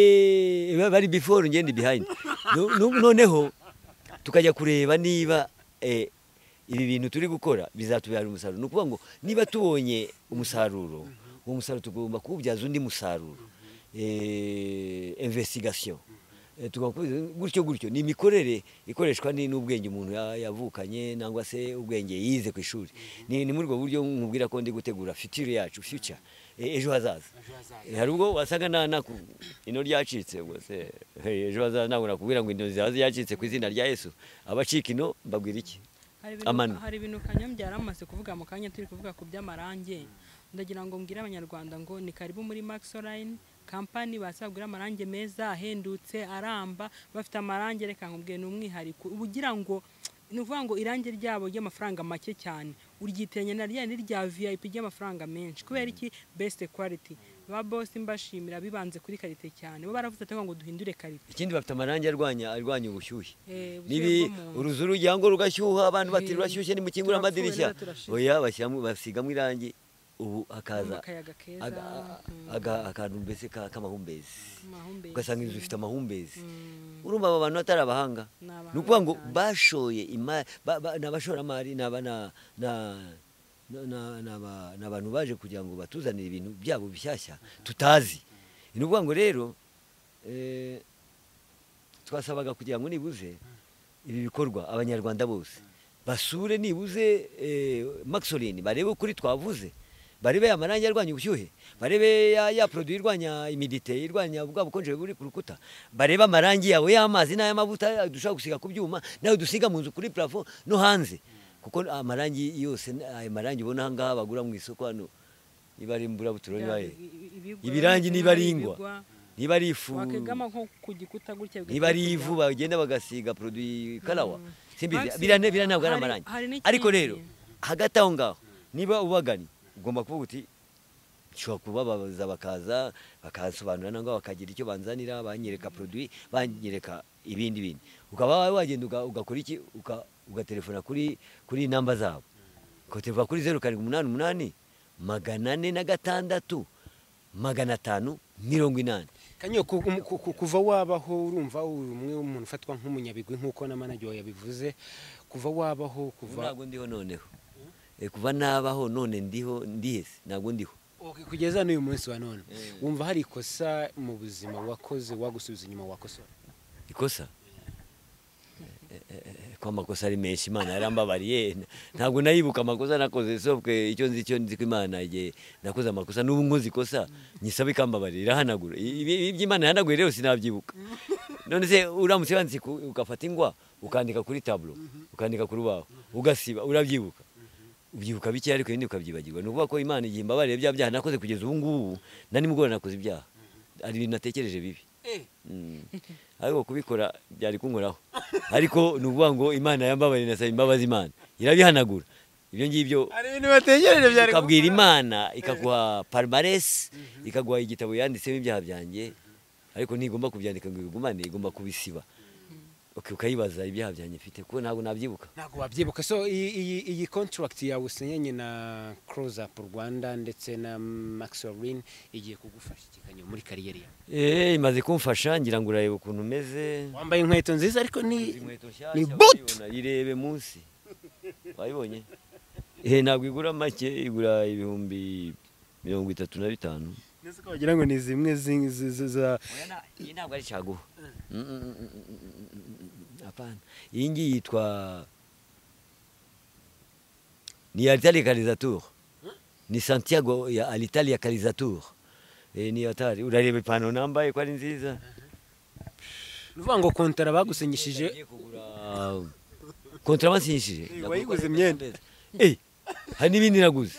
e bari before ngende behind No- no- noneho tukajya kureba niba eh, ibi bintu turi gukora bizatubyara umusaruro ni ukuvuga ngo niba tubonye umusaruro uwo musaruro tugomba kuwubyaza undi musaruro Eh, investigation Eh, tugomba kubizi- gutyo gutyo ni imikorere ikoreshwa ni- n'ubwenge umuntu ya- yavukanye nangwa se ubwenge yize ku ishuri ni ni muri ubwo buryo nkubwira ko ndi gutegura future yacu future eh, ejo hazaza Eh, hari ubwo wasanga na na ku- ino ryacitse ubwo se hey, ejo hazaza ntabwo nakubwira ngo ino zaza yacitse ku izina rya Yesu abacika ino mbabwira iki hari ibintu- Amano. hari ibintu kanyambyara amaze kuvuga mu kanya turi kuvuga ku by'amarange ndagira ngo mbwire abanyarwanda ngo ni karibu muri max online kampani bazagura amarange meza ahendutse aramba bafite amarange reka nkubwiye ni umwihariko uba ugira ngo ni ukuvuga ngo irange ryabo ry'amafaranga make cyane uryiteranya na rya n'irya vip ry'amafaranga menshi kubera iki best quality ba boss mbashimira bibanze kuri karite cyane bo baravuze ati ngo duhindure karite ikindi bafite amarangi arwanya arwanya ubushyuhe Eh, ubushyuhe bwo nibi mu nzu. uruzu rujya ngo rugashyuha abantu bati Eh, rurashyushye nimukingura turapfuye amadirishya rero turashize. oya bashyiramo basigamo irangi ubu hakaza akayaga keza aga- mm, aga- akantu mbese ka- k'amahumbezi amahumbezi. ugasanga inzu ifite amahumbezi Mm. urumva aba bantu atari abahanga Ni abahanga ni ukuvuga ngo cyane. bashoye imari ba- ba- ni abashoramari ni aba- na- na- na- na- ni aba- ni abantu baje kugira ngo batuzanire ibintu byabo bishyashya tutazi ni ukuvuga ngo rero eh, twasabaga kugira ngo nibuze ibi bikorwa abanyarwanda bose basure nibuze eh, maxolin barebe ukuri twavuze barebe amarangi arwanya ubushyuhe barebe ya, ya produit irwanya imidite irwanya bwa bukonje buri ku rukuta barebe amarangi yawe y'amazi n'ay'amavuta dushobora gusiga ku byuma nawe dusiga mu nzu kuri plafond no hanze kuko amarangi yose ayo marangi ubona aha ngaha bagura mu isoko hano niba ari imburabuturo niba ari ibirangi niba ari ingwa niba ari ifu wakegama nko ku gikuta gutya bigatuma niba ari ivu kujya- bagenda bagasiga produit karawa simbizi Maxi, biriya biriya ntabwo ari hari- amarangi hari n'ikindi. ariko rero hagati aho ngaho niba ubaganye ugomba kuvuga uti nshobora kubabaza bakaza bakasobanura nangwa bakagira icyo banzanira banyereka produit banyereka ibindi bindi ukaba wagenda uga- ugakora iki uka- ugaterefona kuri kuri namba zabo ugaterefona kuri zeru karindwi umunani umunani magana ane na gatandatu magana atanu mirongo inani kanyo ku- um- ku- ku- kuva wabaho urumva uri umwe w'umuntu ufatwa nk'umunyabigwi nk'uko na manager yabivuze kuva wabaho Ubu kuva ntabwo ndiho noneho Eh, kuva nabaho none ndiho ndihese ntabwo ndiho Ok, kugeza n'uyu munsi wa none wumva hari ikosa mu buzima wakoze wagusubiza inyuma wakosora ikosa Eh, eh, eh, ko amakosa ari menshi imana yarambabariye N- ntabwo nayibuka amakosa nakoze sobwe icyo nzi icyo nzi ko imana igihe nakoze amakosa n'ubu nkoze ikosa nyisaba ikambabarira irahanagura I- ibi ibi by'imana yahanaguye rero sinabyibuka none se uramutse wanditse ku- ugafata ingwa ukandika kuri taburo ukandika ku rubaho ugasiba urabyibuka ubyibuka bike ariko ibindi ukabyibagirwa ni ukuvuga ko imana igihe imbabarira bya byaha nakoze kugeza ubu ngubu na nimugoroba nakoze ibyaha hari ibintu natekereje bibi Mm. ariko kubikora byari kunkoraho ariko ni ukuvuga ngo imana yambabarira nasaba imbabazi imana irabihanagura ibyo ngibyo hari ibintu bategereje ukabwira imana ikaguha palmarès ikaguha igitabo yanditsemo ibyaha byanjye ariko ntigomba kubyandika ngo ibigumane igomba kubisiba Ok, ukayibaza ibyaha byanjye mfite kuko ntabwo nabyibuka ntabwo wabyibuka so iyi iyi iyi contract yawe usinyanye na Close Up Rwanda ndetse na Maxorin igiye kugufasha ikikanyo muri kariyeri yawe Eh, imaze kumfasha ngira ngo urareba ukuntu umeze wambaye inkweto nziza ariko ni Izi nkweto nshyashya ni boot urayibona, irebe munsi wayibonye eh ntabwo igura make igura ibihumbi mirongo itatu na bitanu nese ko wagira ngo ni zimwe zi- zi- zi- za iyi ntabwo ari caguha apana iyi ngiyi yitwa ni alitali karizatur ni santiago ya alitali karizatur ni atari urareba ipantaro nambaye ko ari nziza ni ukuvuga ngo kontara bagusinyishije Ugiye kugura kontara basinyishije wayiguze imyenda. Eh, hari n'ibindi naguze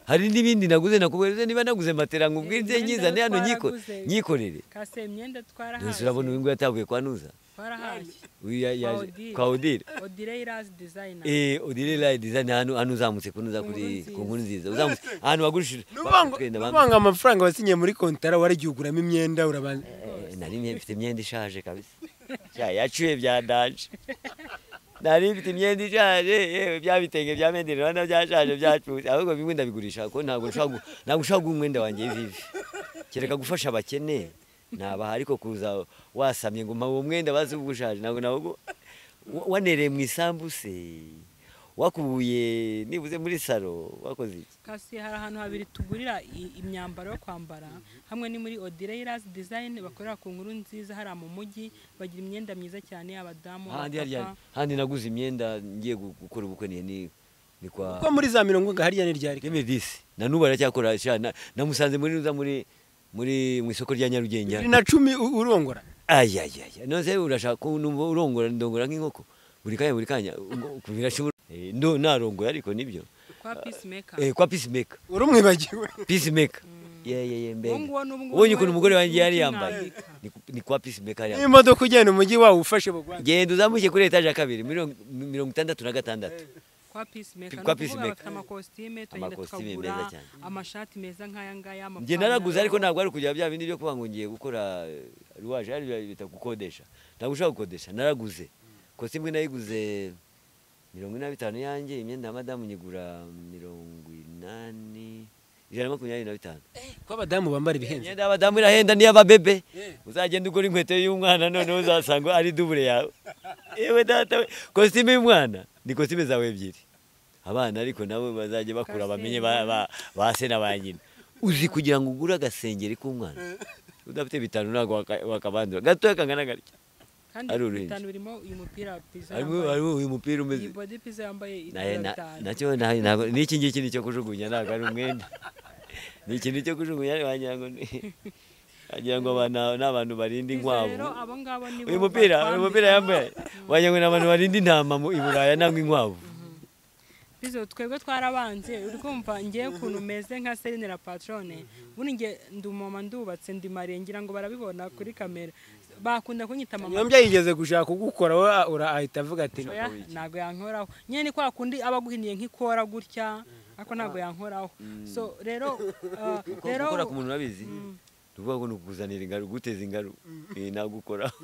hari n'ibindi naguze nakubereze niba naguze matera nkubwire Imyenda nyizane hano twaraguze. nyiko- nyikorere kase imyenda Nonese twarahawe urabona uyu nguyu atavuye kwa nuza twarahaye Uya- Kwa yaje- Odile. kwa odile odire irazi dizayina Eh, odile line design hano hano uzamutse kunoza kuri Ku ku nkuru nziza uzamutse ahantu bagurishije Bagutwenda bamwe. nubanga amafaranga wasinyiye muri kontara waragihuguramo imyenda urabanza Eh, nari mye- mfite imyenda ishaje kabisa Ya- yacuye byandanje nari mfite imyenda ishaje yewe bya bitenge bya mende rwanda byashaje byacutse ahubwo bimwe ndabigurisha kuko ntabwo nshobora gu- ntabwo nshobora guha umwenda wanjye vivi kereka gufasha abakene naba ariko kuza wasamye ngo mpawe umwenda bazi uba ushaje ntabwo nabwo wanereye mu isambu se wakubuye nibuze muri salo wakoze iki kasi hari ahantu habiri tugurira i- imyambaro yo kwambara hamwe ni muri odire irazi dizayini bakorera ku nkuru nziza hariya mu mujyi bagira imyenda myiza cyane abadamu handi abapapa hariya handi naguze imyenda ngiye gu- gukora ubukwe ni ni ni kwa kuko muri za mirongo ngari ya n'iryari Reme disi na nubu aracyakora sha na- namusanze muri ruza muri muri mu isoko rya Nyarugenge bibiri na cumi u- urongora ayayaya nose urashaka ko numva urongora ndongora nk'inkoko buri kanya buri kanya ubwo- ubwo birashobora Eh, ndo narongoye ariko nibyo kwa peacemaker eh, kwa peacemaker urumwibagiwe peacemaker yeah, yeah, yeah, mbega Uwo nguwo n'ubu ngubu ubonye niwe ukuntu umugore wanjye yari umutima yambaye wabika. Ni ku- ni kwa peacemaker yari yambaye n'imodoka ugenda umujyi wawe ufashe bugwate genda uzamuke kuri etaje ya kabiri mirongo mirongo itandatu na gatandatu kwa peacemaker Kwa kwa peacemaker Peacemaker. bafite amakositime turagenda Amakositime tukagura meza cyane. amashati meza nk'aya ngaya njye naraguze ariko ntabwo ari kujya bya bindi byo kuba ngo ngiye gukora ruwaje ari bya bita gukodesha ntabwo ushaka gukodesha naraguze kositimu imwe nayiguze mirongo ine na bitanu yanjye imyenda ya madamu nyigura mirongo inani ijana na makumyabiri na bitanu ko abadamu bambara ibihenze imyenda y'abadamu irahenda n'iy'ababebe Yeah. uzagenda ugura inkweto y'umwana noneho uzasanga ari dubure yawe yewe data we kositimu y'umwana ni kositimu zawe ebyiri abana ariko nabo bazajya bakura bamenye ba- ba- ba se na ba nyina uzi kugira ngo ugure agasengeri k'umwana udafite bitanu ntabwo waka- wakabandura gatoya kangana gutya kandi ari uruhinja. bitanu birimo uyu mupira pizza harimo yambaye harimo uyu mupira iyi umeze body pizza yambaye Na- na- itanu nacyo na- ntabwo n'iki ngiki ni cyo kujugunya ntabwo ari umwenda ni ikintu cyo kujugunya wagira ngo ni wagira ngo aba ni- ni abantu barinda rero inkwavu abo ngabo nibo uyu mupira uyu batwambika. mupira yambaye wagira ngo ni abantu barinda intama mu i Buraya nangwa inkwavu Bizo twebwe twarabanze uri kumva ngiye ukuntu meze nka Celine na Patrone bundi ngiye ndi umumama ndubatse ndi mariye ngira ngo barabibona kuri kamera bakunda kunyita mama nyombya yigeze gushaka kugukora wowe a- ura- ahita avuga ati oya ntabwo yankoraho nyine ni kwa kundi aba aguhiniye nk'ikora gutya ariko ntabwo yankoraho so rero uh, rero gukora ku muntu urabizi ni ukuvuga ngo ni ukukuzanira ingaruka uguteza ingaruka Eh, ntabwo ukoraho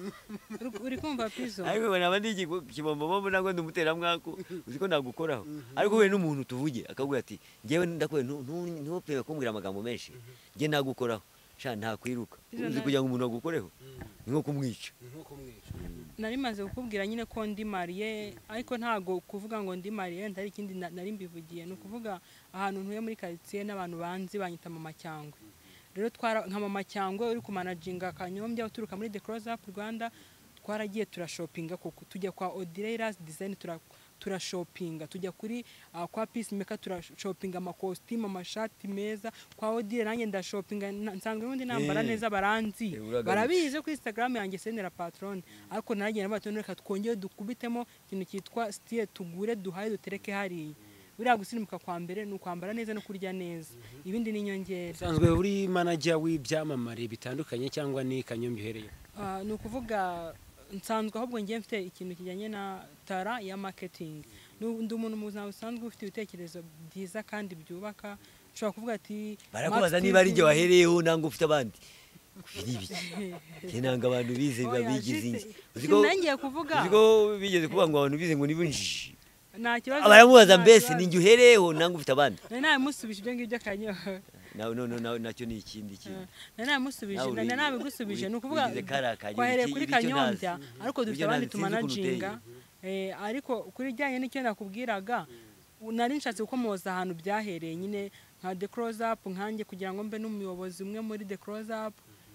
uri- uri kumva Bizo ariko naba ndi ikibombobombo ntabwo ndi umuteramwako uzi ko ntabwo ukoraho ariko uhuye n'umuntu tuvuge akabwira ati ngewe ndakwe ntupebe kumbwira amagambo menshi nge ntabwo ukoraho sha ntakwiruka uzi kugira ngo umuntu agukoreho ni nko kumwica nari maze kukubwira nyine ko ndi mariye ariko ntabwo kuvuga ngo ndi mariye ntari ikindi na- nari mbivugiye ni ukuvuga ahantu ntuye muri karitsiye n'abantu banzi banyita mama cyangwe rero twara nka mama cyangwe uri kumanajinga kanyombya uturuka muri the close up rwanda twaragiye turashopinga kuko tujya kwa odire irazi dizayini turashopinga tujya kuri ah, kwa peacemaker turashopinga amakositimu amashati meza kwa odire nanjye ndashopinga na- nsanzwe n'ubundi nambara Eh. neza baranzi Eh, uragarutse. barabizi kuri instagram yanjye senera patrone ariko nagiye nabona tone reka twongere dukubitemo ikintu cyitwa sitiye tugure duhaye dutereke hariya buriya gusirimuka kwa mbere ni ukwambara neza no kurya neza ibindi ni inyongera usanzwe uri manager w'ibyamamare bitandukanye cyangwa ni kanyombya uhereye Ah, ni ukuvuga nsanzwe ahubwo ngiye mfite ikintu kijyanye na tara ya marketing Nu- ndi umuntu mu buzima busanzwe ufite ibitekerezo byiza kandi byubaka ushobora kuvuga ati barakubaza Max niba ari TV, jye wahereyeho nangwa ufite abandi biri ibiki Njye nanga abantu bize biba oya, bigize jite- inge uzi ko sinangiye kuvuga uzi ko bigeze kuvuga ngo abantu bize ngo niba injiji nta kibazo baramubaza nta mbese kibazo. ni njye uhereyeho nangwa ufite abandi nari nabimusubije ibyo ngibyo akanyeho nawe none nawe nacyo ni ikindi kintu nari namusubije Nawe uri- nari nabigusubije uri- ni ukuvuga wigize kariya kanyo, twahereye iki- kuri icyo ntazi. kanyombya ariko dufite Ibyo abandi ntazi, sinzi ukuntu tumanajinga Eh, ariko kuri ijyanye n'icyo nakubwiraga u- nari nshatse gukomoza ahantu byahereye nyine nka the close up nkanjye kugira ngo mbe n'umuyobozi umwe muri the close up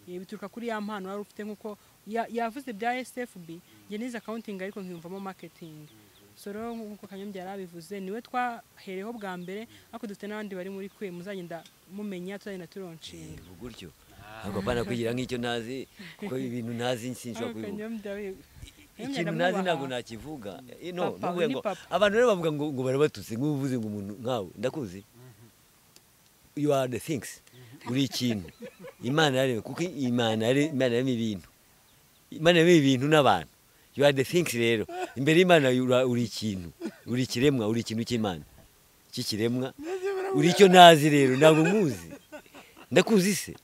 Eh, bituruka kuri ya mpano wari ufite nk'uko ya- yavuze bya SFB njye nize accounting ariko nkiyumvamo marketing so rero nk'uko kanyombya yari abivuze niwe twahereyeho bwa mbere ariko dufite n'abandi bari muri kwe muzagenda mumenya tuzagenda turonshinga Ubu gutyo ntabwo apana kugira nk'icyo ntazi kuko ibintu ntazi sinshobora kubivuga ikintu ntazi ntabwo nakivuga Eh, no, Papa, nubuhe ni ngo papa. abantu rero bavuga ngo ngo barabatutse nk'ubu uvuze ngo umuntu nkawe ndakuzi you are the things uri ikintu imana yaremye kuko imana yare- Imana yaremye ibintu imana yaremye ibintu n'abantu you are the things rero imbere y'imana ura- uri ikintu uri ikiremwa uri ikintu cy'imana cy'ikiremwa uri icyo ntazi rero ntabwo nkuzi ndakuzi se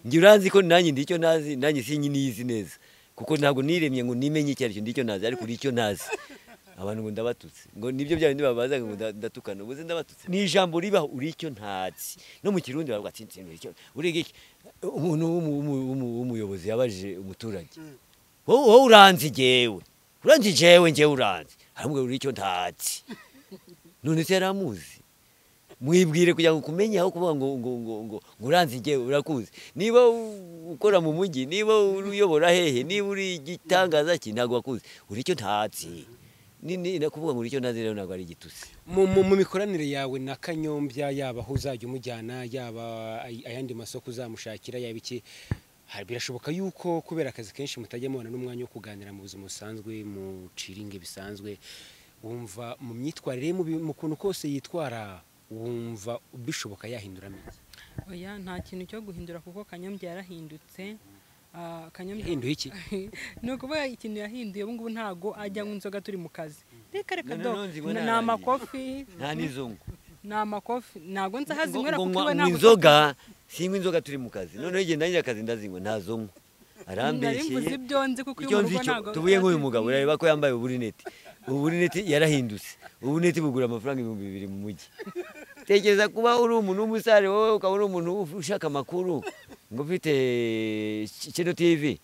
njye uranzi ko nanjye ndi icyo ntazi nanjye sinyinizi neza kuko ntabwo niremye ngo nimenye icyo aricyo ndi icyo ntazi ariko uri icyo ntazi abantu ngo ndabatutse ngo nibyo bya bindi babazaga ngo nda- ndatukana ubuze ndabatutse ni ijambo ribaho uri icyo ntazi no mu kirundi bavuga ati "Nsinzi uri icyo uriga iki umuntu w'umu- w'umu- w'umu- w'umuyobozi yabajije umuturage wowe wowe uranzi jyewe uranzi jyewe njyewe uranzi aramubwira uri icyo ntazi none se yari amuzi mwibwire kugira ngo ukumenye aho kuvuga ngo ngo ngo ngo ngo uranzi jyewe urakuzi niba u- ukora mu mujyi niba uyobora hehe niba uri igitangaza ki ntabwo wakuzi uri icyo ntazi ni ni ni kuvuga ngo uri icyo ntazi rero ntabwo ari igitusi mu, mu, mu mikoranire yawe na kanyombya yaba aho uzajya umujyana yaba ay- ayandi masoko uzamushakira yaba iki ha- birashoboka yuko kubera akazi kenshi mutajya mubona n'umwanya wo kuganira mu buzima busanzwe muciringe bisanzwe wumva mu myitwarire ye mu bi- mu kuntu kose yitwara wumva bishoboka yahinduramo iki? oya nta kintu cyo guhindura kuko kanyombya yarahindutse Ah, kanyombya yahinduye iki ni ukuvuga ikintu yahinduye ubu ngubu ntabwo ajyamo inzoga turi mu kazi reka reka No, no, do no, nzinywa ni naragiye. amakofi nta n'izungu ni amakofi ntabwo nzi aho azinywera ngo kuko nywa iwe ngo ntabwo inzoga sinywa inzoga turi mu kazi noneho igihe ndangije akazi ndazinywa ntazo nywa nari mvuze arambeshyeye ibyo nzi kuko icyo iwe mu nzi rugo cyo ntabwo tubuye nk'uyu mugabo urareba ko yambaye uburineti uburineti yarahindutse uburineti bugura amafaranga ibihumbi bibiri mu mujyi tekereza kuba uri umuntu w'umusare wowe ukaba uri umuntu ushaka amakuru ngo ufite kino tivi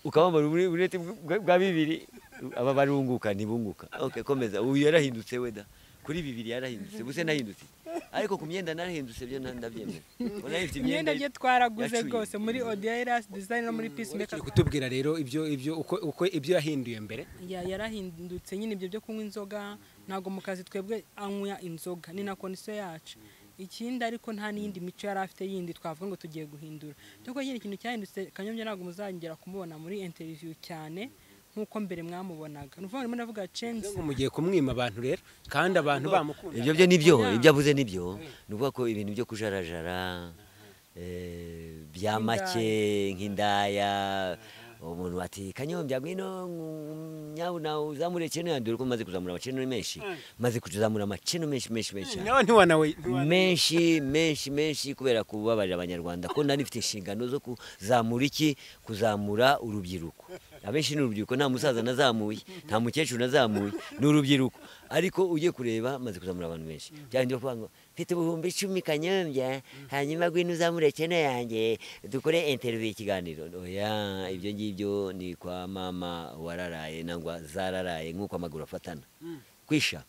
ukaba wambara uburi- uburineti bwa- bwa bibiri aba barunguka ntibunguka okay, komeza uyu yarahindutse weda kuri bibiri yarahindutse buse nahindutse ariko ku myenda narahindutse byo na- ndabyemera Ubona yifite imyenda bye twaraguze yacuye. rwose muri odiyayirasi dizayini no muri pisi urakira kutubwira rero ibyo ibyo uko uko ibyo yahinduye mbere ya yarahindutse nyine ibyo byo kunywa inzoga ntabwo mu kazi twebwe anywa inzoga ni na kondisiyo yacu ikindi ariko nta n'iyindi mico yari afite yindi twavuga ngo tugiye guhindura ariko nyine ikintu cyahindutse kanyombya ntabwo muzongera kumubona muri interiviyu cyane nk'uko mbere mwamubonaga ni ukuvuga ngo ndimo ndavuga cenzi ngo mugiye kumwima abantu rero kandi abantu bamukunda ibyo byo nibyo Yeah. ibyo avuze nibyo ni ukuvuga ko ibintu byo kujarajara eh, bya make nk'indaya umuntu ati kanyombya ngwino nyabuna uzamure ceno yanjye dore ko maze kuzamura amaceno menshi maze kuzamura amaceno menshi menshi menshi cyane nawe ntiwanawe menshi menshi menshi kubera kubabarira abanyarwanda ko nari mfite inshingano zo kuzamura iki kuzamura urubyiruko abenshi ni urubyiruko nta musaza nazamuye nta mukecuru nazamuye ni urubyiruko ariko ugiye kureba maze kuzamura abantu benshi byarinda kuvuga ngo mfite ubuhumbi icumi kanyombya hanyuma ngwino uzamure cene yanjye dukore interiviyu ikiganiro oya ibyo ngibyo ni kwa mama wararaye nangwa zararaye nk'uko amaguru afatana kwisha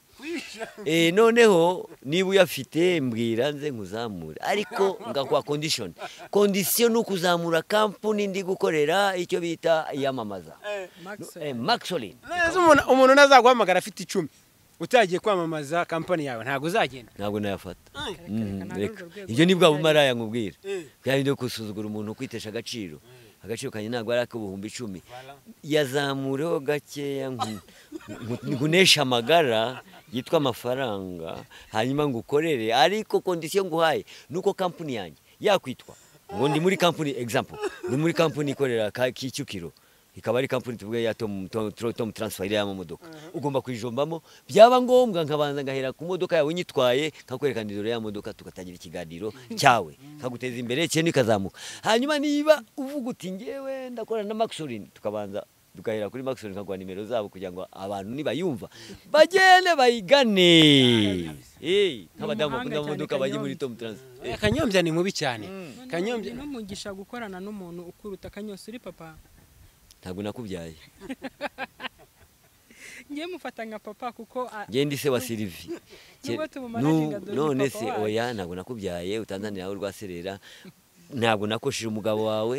Eh, noneho niba uyafite mbwira nze nkuzamure ariko ngakwa condition condition ni ukuzamura kampuni ndi gukorera icyo bita iyamamaza Maxwell. eh, maxolin neza umuntu umuntu nazaguhamagara afite icumi utagiye kwamamaza kampani yawe ntabwo uzagenda ntabwo nayafata Reka, reka, Mhm, nta reka. n'urwo rwego ibyo ni bwa tujyayo. bumaraya nkubwira bya bindi byo gusuzugura umuntu kwitesha agaciro agaciro kanjye ntabwo ari ak'ubuhumbi icumi yazamureho gakeya nku- nku- nkunesha amagara yitwa amafaranga hanyuma ngo ukorere ariko kondisiyo nguhaye ni uko kampani yanjye yakwitwa ngo ndi muri kampani example ni muri kampani ikorera ka- kicukiro ikaba ari kampani tuvuge ya tom, tom, Tom- tom transfer iriya mamodoka ugomba kuyijombamo byaba ngombwa nkabanza ngahera ku modoka yawe nyitwaye nkakwerekana idoro ya modoka tugatangira ikiganiro cyawe nkaguteza imbere cyane ikazamuka hanyuma niba uvuga uti ngewe ndakorana na maxorin tukabanza dugahera kuri maxorin nkaguha nimero zabo kugira ngo abantu nibayumva bagende bayigane Eh, Ni nk'abadamu umuhanga bakunda amamodoka cyane bajye muri Kanyombya. tom transfer kanyombya ni mubi cyane kanyombya kanyombya n'umugisha gukorana n'umuntu ukuruta akanyose uri papa ntabwo nakubyaye ngewe mufata nka papa kuko a- njye ndi se wa silivi Nubwo tumumanaginga Nu- dore none ni papa se wacu. oya ntabwo nakubyaye utanzanira aho rwaserera ntabwo nakoshije umugabo wawe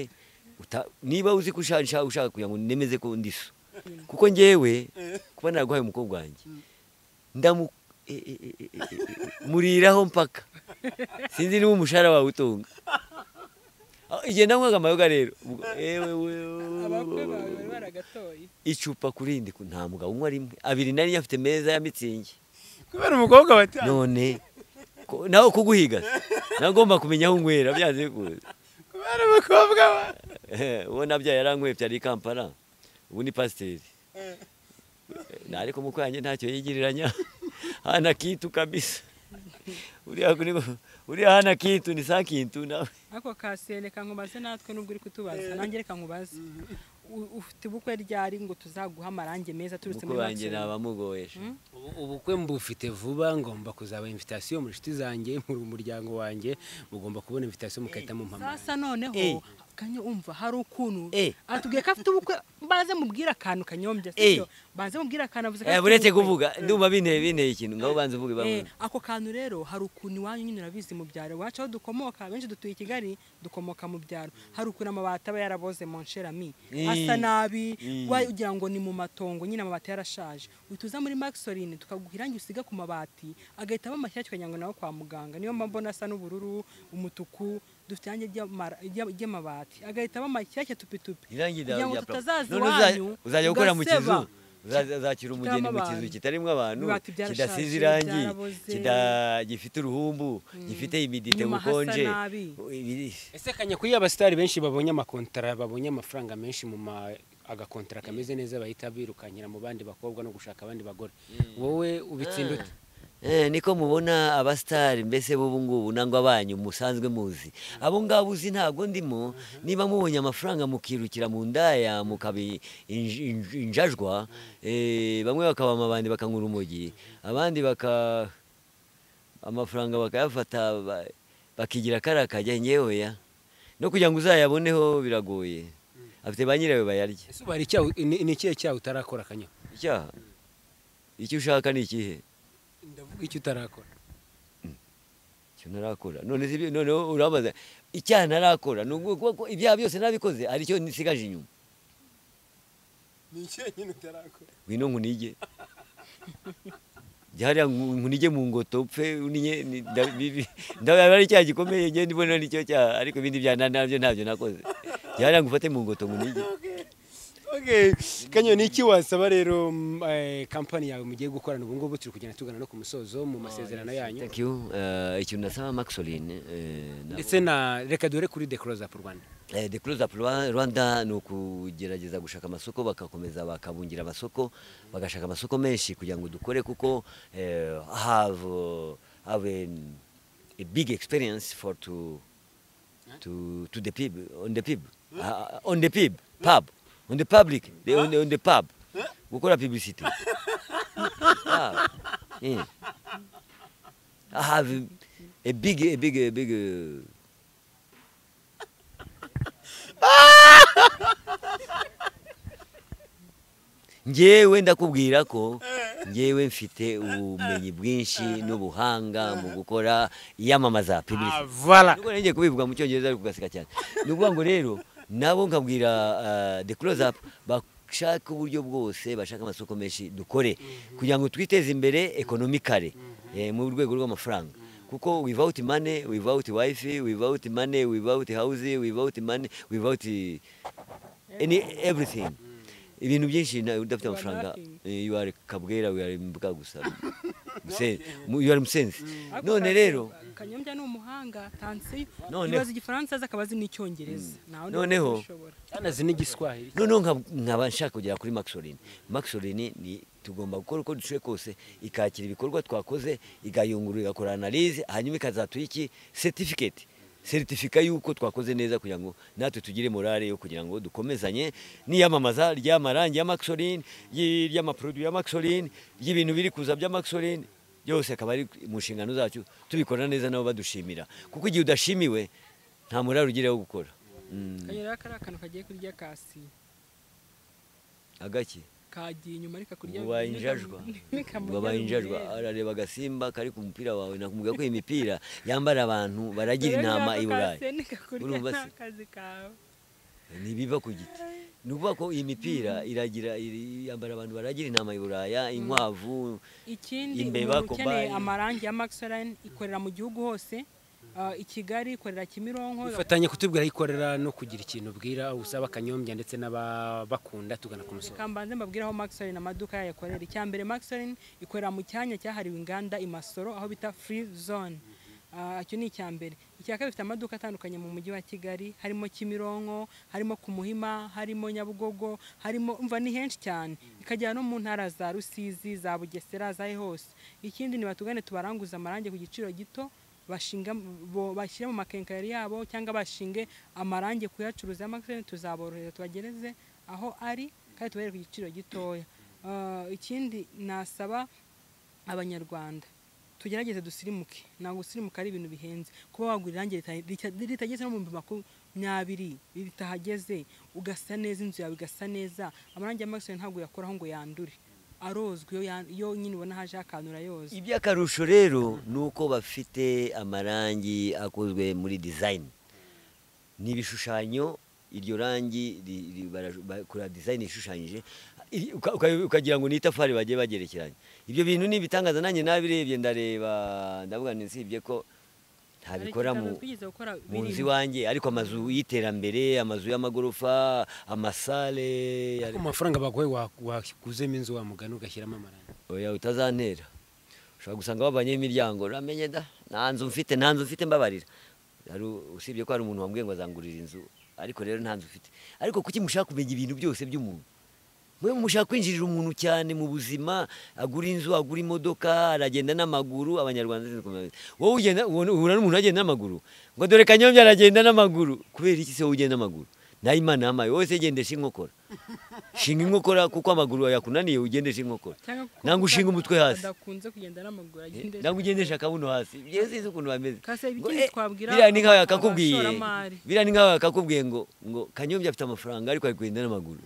uta- niba uzi ko usha- usha- ushaka kugira ngo nemeze ko ndi so kuko njyewe kuba naraguhaye umukobwa wanjye ndamu e- e- e- e- e- e- muriraho mpaka sinzi niba umushahara wawe utunga Ah, igihe nanywaga amayoga rero ubwo- ewe wewe abakwe bawe bari baragatoye icupa ku rindi ku- nta mugabo unywa rimwe abiri nari nyafite meza ya mitsingi kubera umukobwa watanga none ko- nawe kuguhiga nagomba kumenya aho unywera byanze bikunze kubera umukobwa wa Eh, uwo nabyaye yaranyweye byari i kampala ubu ni pasiteri Na ariko mukwanjye ntacyo yigiriranya hana kitu kabisa uriya kuri uriya hana kitu ni saa kintu nawe ariko kaseye reka nkubaze natwe nubwo uri kutubaza nanjye reka nkubaze U- ufite ubukwe ryari ngo tuzaguha amarangi meza turutse kuko muri banjye Maximo? nabamugoyesha Ubu- ubukwe mbufite vuba ngomba kuzaba invitasiyo mu nshuti zanjye mu muryango wanjye mugomba kubona invitasiyo mugahita mu mpamara sasa noneho Eh. kanye umva hari ukuntu Eh. atubwiye ko afite ubukwe banze mubwire akantu kanyombya Eh. sibyo banze mubwire akantu avuze ko Eh, afite buretse ubukwe. kuvuga ndumva binteye binteye ikintu ngaho banza uvuge Eh, bamwe ako kantu rero hari ukuntu iwanyu nyine urabizi mu byaro iwacu aho dukomoka benshi dutuye i kigali dukomoka mu byaro hari ukuntu amabati aba yaraboze mu ncerami Mm. asa nabi Mm. wa- ugira ngo ni mu matongo nyine amabati yarashaje utuza muri maxoline tukaguha irangi usiga ku mabati agahita aba mashyashya tukagira ngo nawe kwa muganga niyo mpamvu mbona asa n'ubururu umutuku dufite irangi ry'amara- ry'a- ry'amabati agahita aba mashyashya tupitupi irangi kugira ngo rya tutazaza None uza- iwanyu uzajya gukora mu kizu ugaseba. uzaza- uzakira umugeni mu kizu abantu. kitarimo abantu Ibibati byarashaje, kidasize irangi byaraboze. kida- gifite uruhumbu gifite imidite Inyuma hasa bukonje nabi. Ibi- ese kanya kuri abasitari benshi babonye amakontara babonye amafaranga menshi mu ma agakontara kameze neza bahita birukankira mu bandi bakobwa no gushaka abandi bagore wowe ubitsinda ute Eh, niko mubona abasitari mbese b'ubu ngubu nangwa abanyu musanzwe muzi abo ngabo uzi ntabwo ndimo niba mubonye amafaranga mukirukira mu ndaya mukabi inj- inj- injajwa eh, bamwe bakaba amabandi bakanywa urumogi abandi baka amafaranga bakayafata ba- bakigira kariya kajya ngewe ya no kugira ngo uzayaboneho biragoye afite ba nyirayo bayarya ese ubara icyaha ni ni ikihe cyaha utarakora kanya icyaha icyo ushaka ni ikihe ndavuga icyo utarakora icyo ntarakora none si noneho urabaza icyaha ntarakora ni ukuvuga ko ibyaha byose nabikoze hari icyo nsigaje inyuma ni ikihe nyine utarakora ngwino nkunige jya hariya nku- nkunige mu ngoto upfe uninye ni- nda- bibi- ndabona ari icyaha gikomeye njye ndibona nicyo cyaha ariko ibindi byaha na- nabyo ntabyo nakoze jya hariya ngufate mu ngoto nkunige kanyo ni iki wasaba rero mm, eh, kampani yawe mugiye gukorana ubu ngubu turi kugenda tugana no ku musozo mu masezerano yanyu Thank you. Eh, icyo nasaba maxoline eh, nabo- ndetse na reka dore kuri de close up rwanda Eh, The Close Up Rwa- Rwanda ni ukugerageza gushaka amasoko bagakomeza bakabungira amasoko bagashaka amasoko menshi kugira ngo dukore kuko eh, have, uh, have an- a big experience for to, to, to the people on the people Ah, on the people pub on the public the, on, the, on the pub gukora publicity Ah, yeah. I have a big a big a big uh, njyewe ndakubwira ko njyewe mfite ubumenyi bwinshi n'ubuhanga mu gukora iyamamaza publicity voilà nubwo nongeye kubivuga mu cyongereza ariko ugaseka cyane ni ukuvuga ngo rero nabo nkabwira ah, the close up bashaka uburyo bwose bashaka amasoko menshi dukore kugira ngo twiteze imbere ekonomikare eh, mu rwego rw'amafaranga kuko without money without wifi without money without house without money without any everything ibintu byinshi na- udafite You are amafaranga nothing. eh, you are kabwera you are imbwa gusa Musen- you are musenzi none Ariko rero Kanyombya- kanyombya ni umuhanga tansiyo Noneho- ibaza igifaransa azi akabazi n'icyongereza Nta wundi Noneho- ubishobora. anazi n'igiswahili noneho nka- nkaba nshaka kugera kuri maxoline maxoline ni tugomba gukora uko dushoboye kose ikakira ibikorwa twakoze igayungurura igakora analyse hanyuma ikazatuha iki certificate seritifika y'uko twakoze neza kugira ngo natwe tugire morale yo kugira ngo dukomezanye n'iyamamaza ry'amarangi ya maxoline y- ry'amaproduit ya maxoline y'ibintu biri kuza bya maxoline byose akaba ari mu nshingano zacu tubikora neza nabo badushimira kuko igihe udashimiwe nta morale ugira wo gukora Mm, Kanyombya rero kariya kantu kagiye kurya kasi agaki kagiye inyuma ariko kurya Wabaye injajwa. wabaye injajwa arareba agasimba kari ku mupira wawe nakumubwira ko iyi mipira yambara abantu baragira intama i burayi Urumva se? akazi kawe ntibiva ku giti ni ukuvuga ko iyi mipira iragira iri- yambara abantu baragira intama i buraya inkwavu ikindi Imbeba, umuntu ukeneye Kobani. amarangi ya maxoline ikorera mu gihugu hose Ah, i kigali ikorera kimironko ifatanye kutubwira aho ikorera no kugira ikintu ubwira usaba kanyombya ndetse n'ababakunda tugana ku musozo Reka mbanze mbabwire aho maxoline amaduka yayo akorera icya mbere maxoline ikorera mu cyanya cyahariwe inganda i masoro aho bita free zone Ah, icyo ni icya mbere icya kabiri bifite amaduka atandukanye mu mujyi wa kigali harimo kimironko harimo ku muhima harimo nyabugogo harimo umva ni henshi cyane ikagera no mu ntara za rusizi za bugesera za he hose ikindi ni batugane tubaranguza amarangi ku giciro gito bashinga bo- bashyire mu makenkayori yabo cyangwa bashinge amarangi kuyacuruza y'amakirere tuzaborohereza tubagereze aho ari kandi tubahere ku giciro gitoya Ah, ikindi nasaba abanyarwanda tugerageze dusirimuke ntabwo gusirimuka ari ibintu bihenze kuba wagura irangi rita- rita- ritageze no mu bihumbi makumyabiri ritahageze ugasa neza inzu yawe igasa neza amarangi ya makiseri ntabwo yakoraho ngo yandure arozwa iyo yan- iyo nyine ubona haje akantu urayoza iby'akarusho rero ni uko bafite amarangi akozwe muri design ni ibishushanyo iryo rangi ri- ri- bara- bakora design ishushanyije iri- uka- uka- ukagira ngo ni itafari bagiye bagerekeranya ibyo bintu ni ibitangaza nanjye nabirebye ndareba ndavuga nisibye ko ntabikora mu mu nzu iwanjye ariko amazu y'iterambere amazu y'amagorofa amasale ku mafaranga baguhe wa- wakuzemo inzu wa mugani ugashyiramo amarangi oya utazantera ushobora gusanga babanye imiryango uramenye da nta nzu mfite nta nzu mfite mbabarira Hari u- usibye ko hari umuntu wambwiye ngo azangurira inzu ariko rero nta nzu mfite ariko kuki mushaka kumenya ibintu byose by'umuntu mwe mushaka kwinjirira umuntu cyane mu buzima agura inzu agura imodoka aragenda n'amaguru abanyarwanda sinzi kumenya. wowe ugenda ubona- uhura n'umuntu agenda n'amaguru ngo dore kanyombya aragenda n'amaguru kubera iki se wowe ugenda n'amaguru nayo imana yamaye wowe se gendesha inkokora shinga inkokora kuko amaguru yakunaniye ugendeshe inkokora nangwa ushinga umutwe hasi adakunze kugenda n'amaguru agenda nangwa ugendesha akabuno hasi byewe sinzi ukuntu bameze Kase, Ngo, ibikindi eh, twabwira biriya ni nkaho aba- yakakubwiye abashoramari. biriya ni nkaho yakakubwiye ngo ngo kanyombya afite amafaranga ariko ari kugenda n'amaguru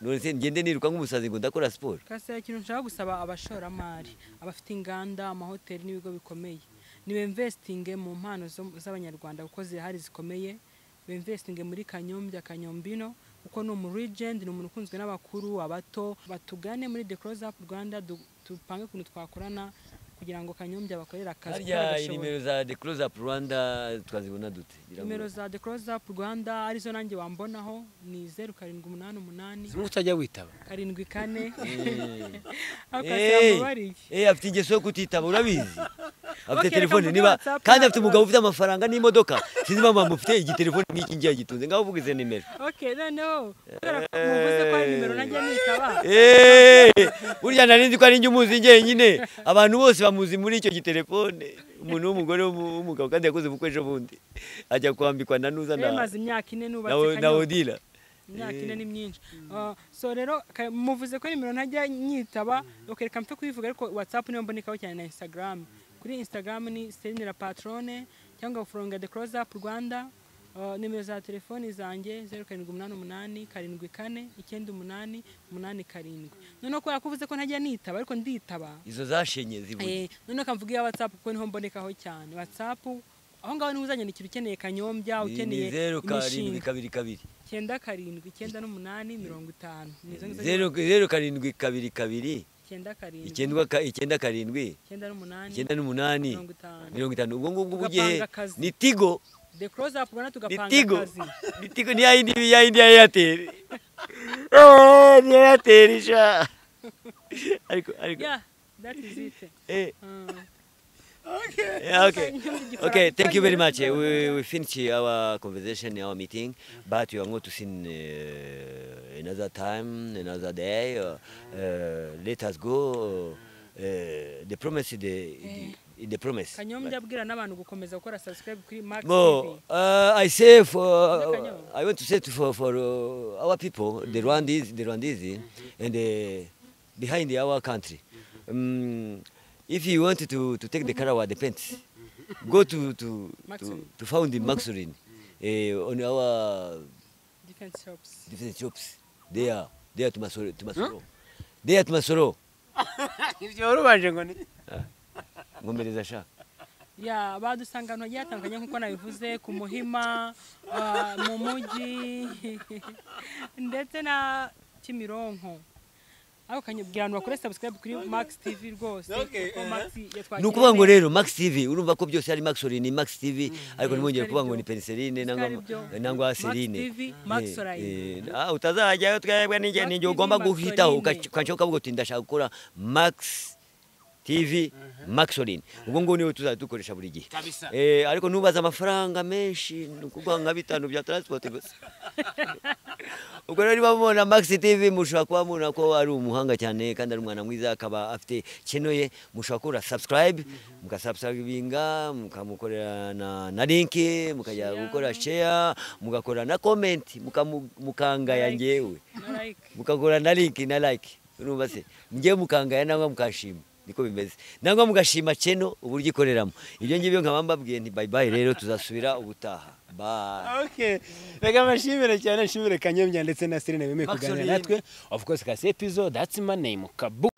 none se ngende niruka nk'umusazi ngo ndakora siporo kase ikintu nshaka gusaba abashoramari abafite inganda amahoteli n'ibigo bikomeye nibemvesitinge mu mpano zo- z'abanyarwanda kuko zirahari zikomeye bemvesitinge muri kanyombya kanyombino kuko ni umu regent ni umuntu ukunzwe n'abakuru abato batugane muri the close up rwanda du- dupange ukuntu twakorana kugira ngo kanyombya bakorere akazi ko harya bagashoboye. nimero za the close up rwanda twazibona dute Ngira ngo- nimero za the close up rwanda arizo nanjye wambonaho ni zeru karindwi umunani umunani zimwe utajya witaba karindwi kane Eh, akazamubariye eh, afite ingeso yo kutitaba urabizi afite reka telefone mvuge niba WhatsApp kandi na- afite umugabo ufite amafaranga n'imodoka sinzi impamvu bamufite igitelefone nk'iki ngiye agitunze ngaho uvuga izo nimero ok noneho kubera ko muvuze ko hari nimero najya nitaba Eh, burya nari nzi ko ari njye umuzi njyenyine abantu bose bamuzi muri icyo gitelefone umuntu w'umugore w'umu- w'umugabo kandi yakoze ubukwe ejo bundi ajya kwambikwa na nuza rero na maze imyaka ine na nubatse O- na kanyombya odila imyaka ine ni myinshi Ah, so rero ka- muvuze ko nimero ntajya nyitaba ok reka mpfe kuyivuga ariko whatsapp niyo mbonekaho cyane na instagram kuri instagram ni selinera patrone cyangwa furonga the close up rwanda Ah, nimero za telefoni zanjye zeru karindwi umunani umunani karindwi kane icyenda umunani umunani karindwi noneho kubera ko uvuze ko ntajya nitaba ariko nditaba izo zashenye zibuze Eh, noneho kamvuga iya WhatsApp kuko niho mbonekaho cyane WhatsApp aho ngaho niho uzanyandikira ukeneye kanyombya Ni- ukeneye ni zeru karindwi imishinga kabiri kabiri icyenda karindwi icyenda n'umunani mirongo itanu Ni izo ngizo- zeru zeru karindwi kabiri kabiri icyenda karindwi icyenda ka- icyenda karindwi icyenda n'umunani icyenda n'umunani mirongo itanu. mirongo itanu ubwo ngubwo Tugapanga ugiye akazi. ni tigo the close up ubona ni tugapanga tigo akazi ni tigo ni ya yindi ya yindi ya eyateri Eh, ni eyateri sha ariko ariko yeah that is it eh Ah. Yeah, okay. Okay, thank you very much. Uh, We, we finish our conversation, our meeting, but you are going to see uh, another time, another day. Uh, uh, let us go. Uh, the promise, the, the, the promise. kanyombya abwira n'abantu gukomeza gukora subscribe kuri Max TV No, uh, I say for Kanyo. I want to say to, for for uh, our people, the Rwandese, the Rwandese, and uh, behind our country. Um, if you want to to take the Karawa, the pants, go to to to, Maxurin. to found the Maxurin uh, on our defense shops different shops. They are they are to Masoro, to Masoro. They are to Masoro. ibyo wari ubanje ngo ni Ngomereza sha. ya badusanga ahantu hagiye hatandukanye nk'uko nabivuze ku muhima ah, mu mujyi ndetse na kimironko ariko kanyabwira abantu bakore subscribe kuri max tv rwose kuko max ni yatwakiriye ukuvuga ngo neza. rero max tv urumva ko byose ari maxoline max tv ariko ntimwongere kuvuga ngo ni peniseline nangwa Bitari byo. nangwa Max serine TV, Maxoline. utazajyayo twebwe n'ingenzi Max igihe TV, ugomba guhitaho Maxoline. ukanshoka ukavuga uti ndashaka gukora max tv maxolin ubwo ngubu niwe tuzajya dukoresha buri gihe Kabisa. Eh, ariko ntubaze amafaranga menshi ni ukuvuga nka bitanu bya taransipoti gusa ubwo rero niba mubona max tv mushobora kuba mubona ko ari umuhanga cyane kandi ari umwana mwiza akaba afite kino ye mushobora kubura subscribe mugasubscribinga mukamukorera na, na link mukajya Share. gukora share mugakora na comment mukamu- mukangaya Like. njyewe Like. mukagura na link na like urumva se njyewe mukangaya nangwa mukashima niko bimeze nangwa mugashima cheno uburyo ikoreramo ibyo ngibyo nkaba mbabwiye nti bye bye rero tuzasubira ubutaha bye Okay. Reka bashimire cyane nshimire Kanyemya ndetse na Serena bemeye Max kuganira Olivier. natwe. Of course, kasi episode that's my name. Kabu.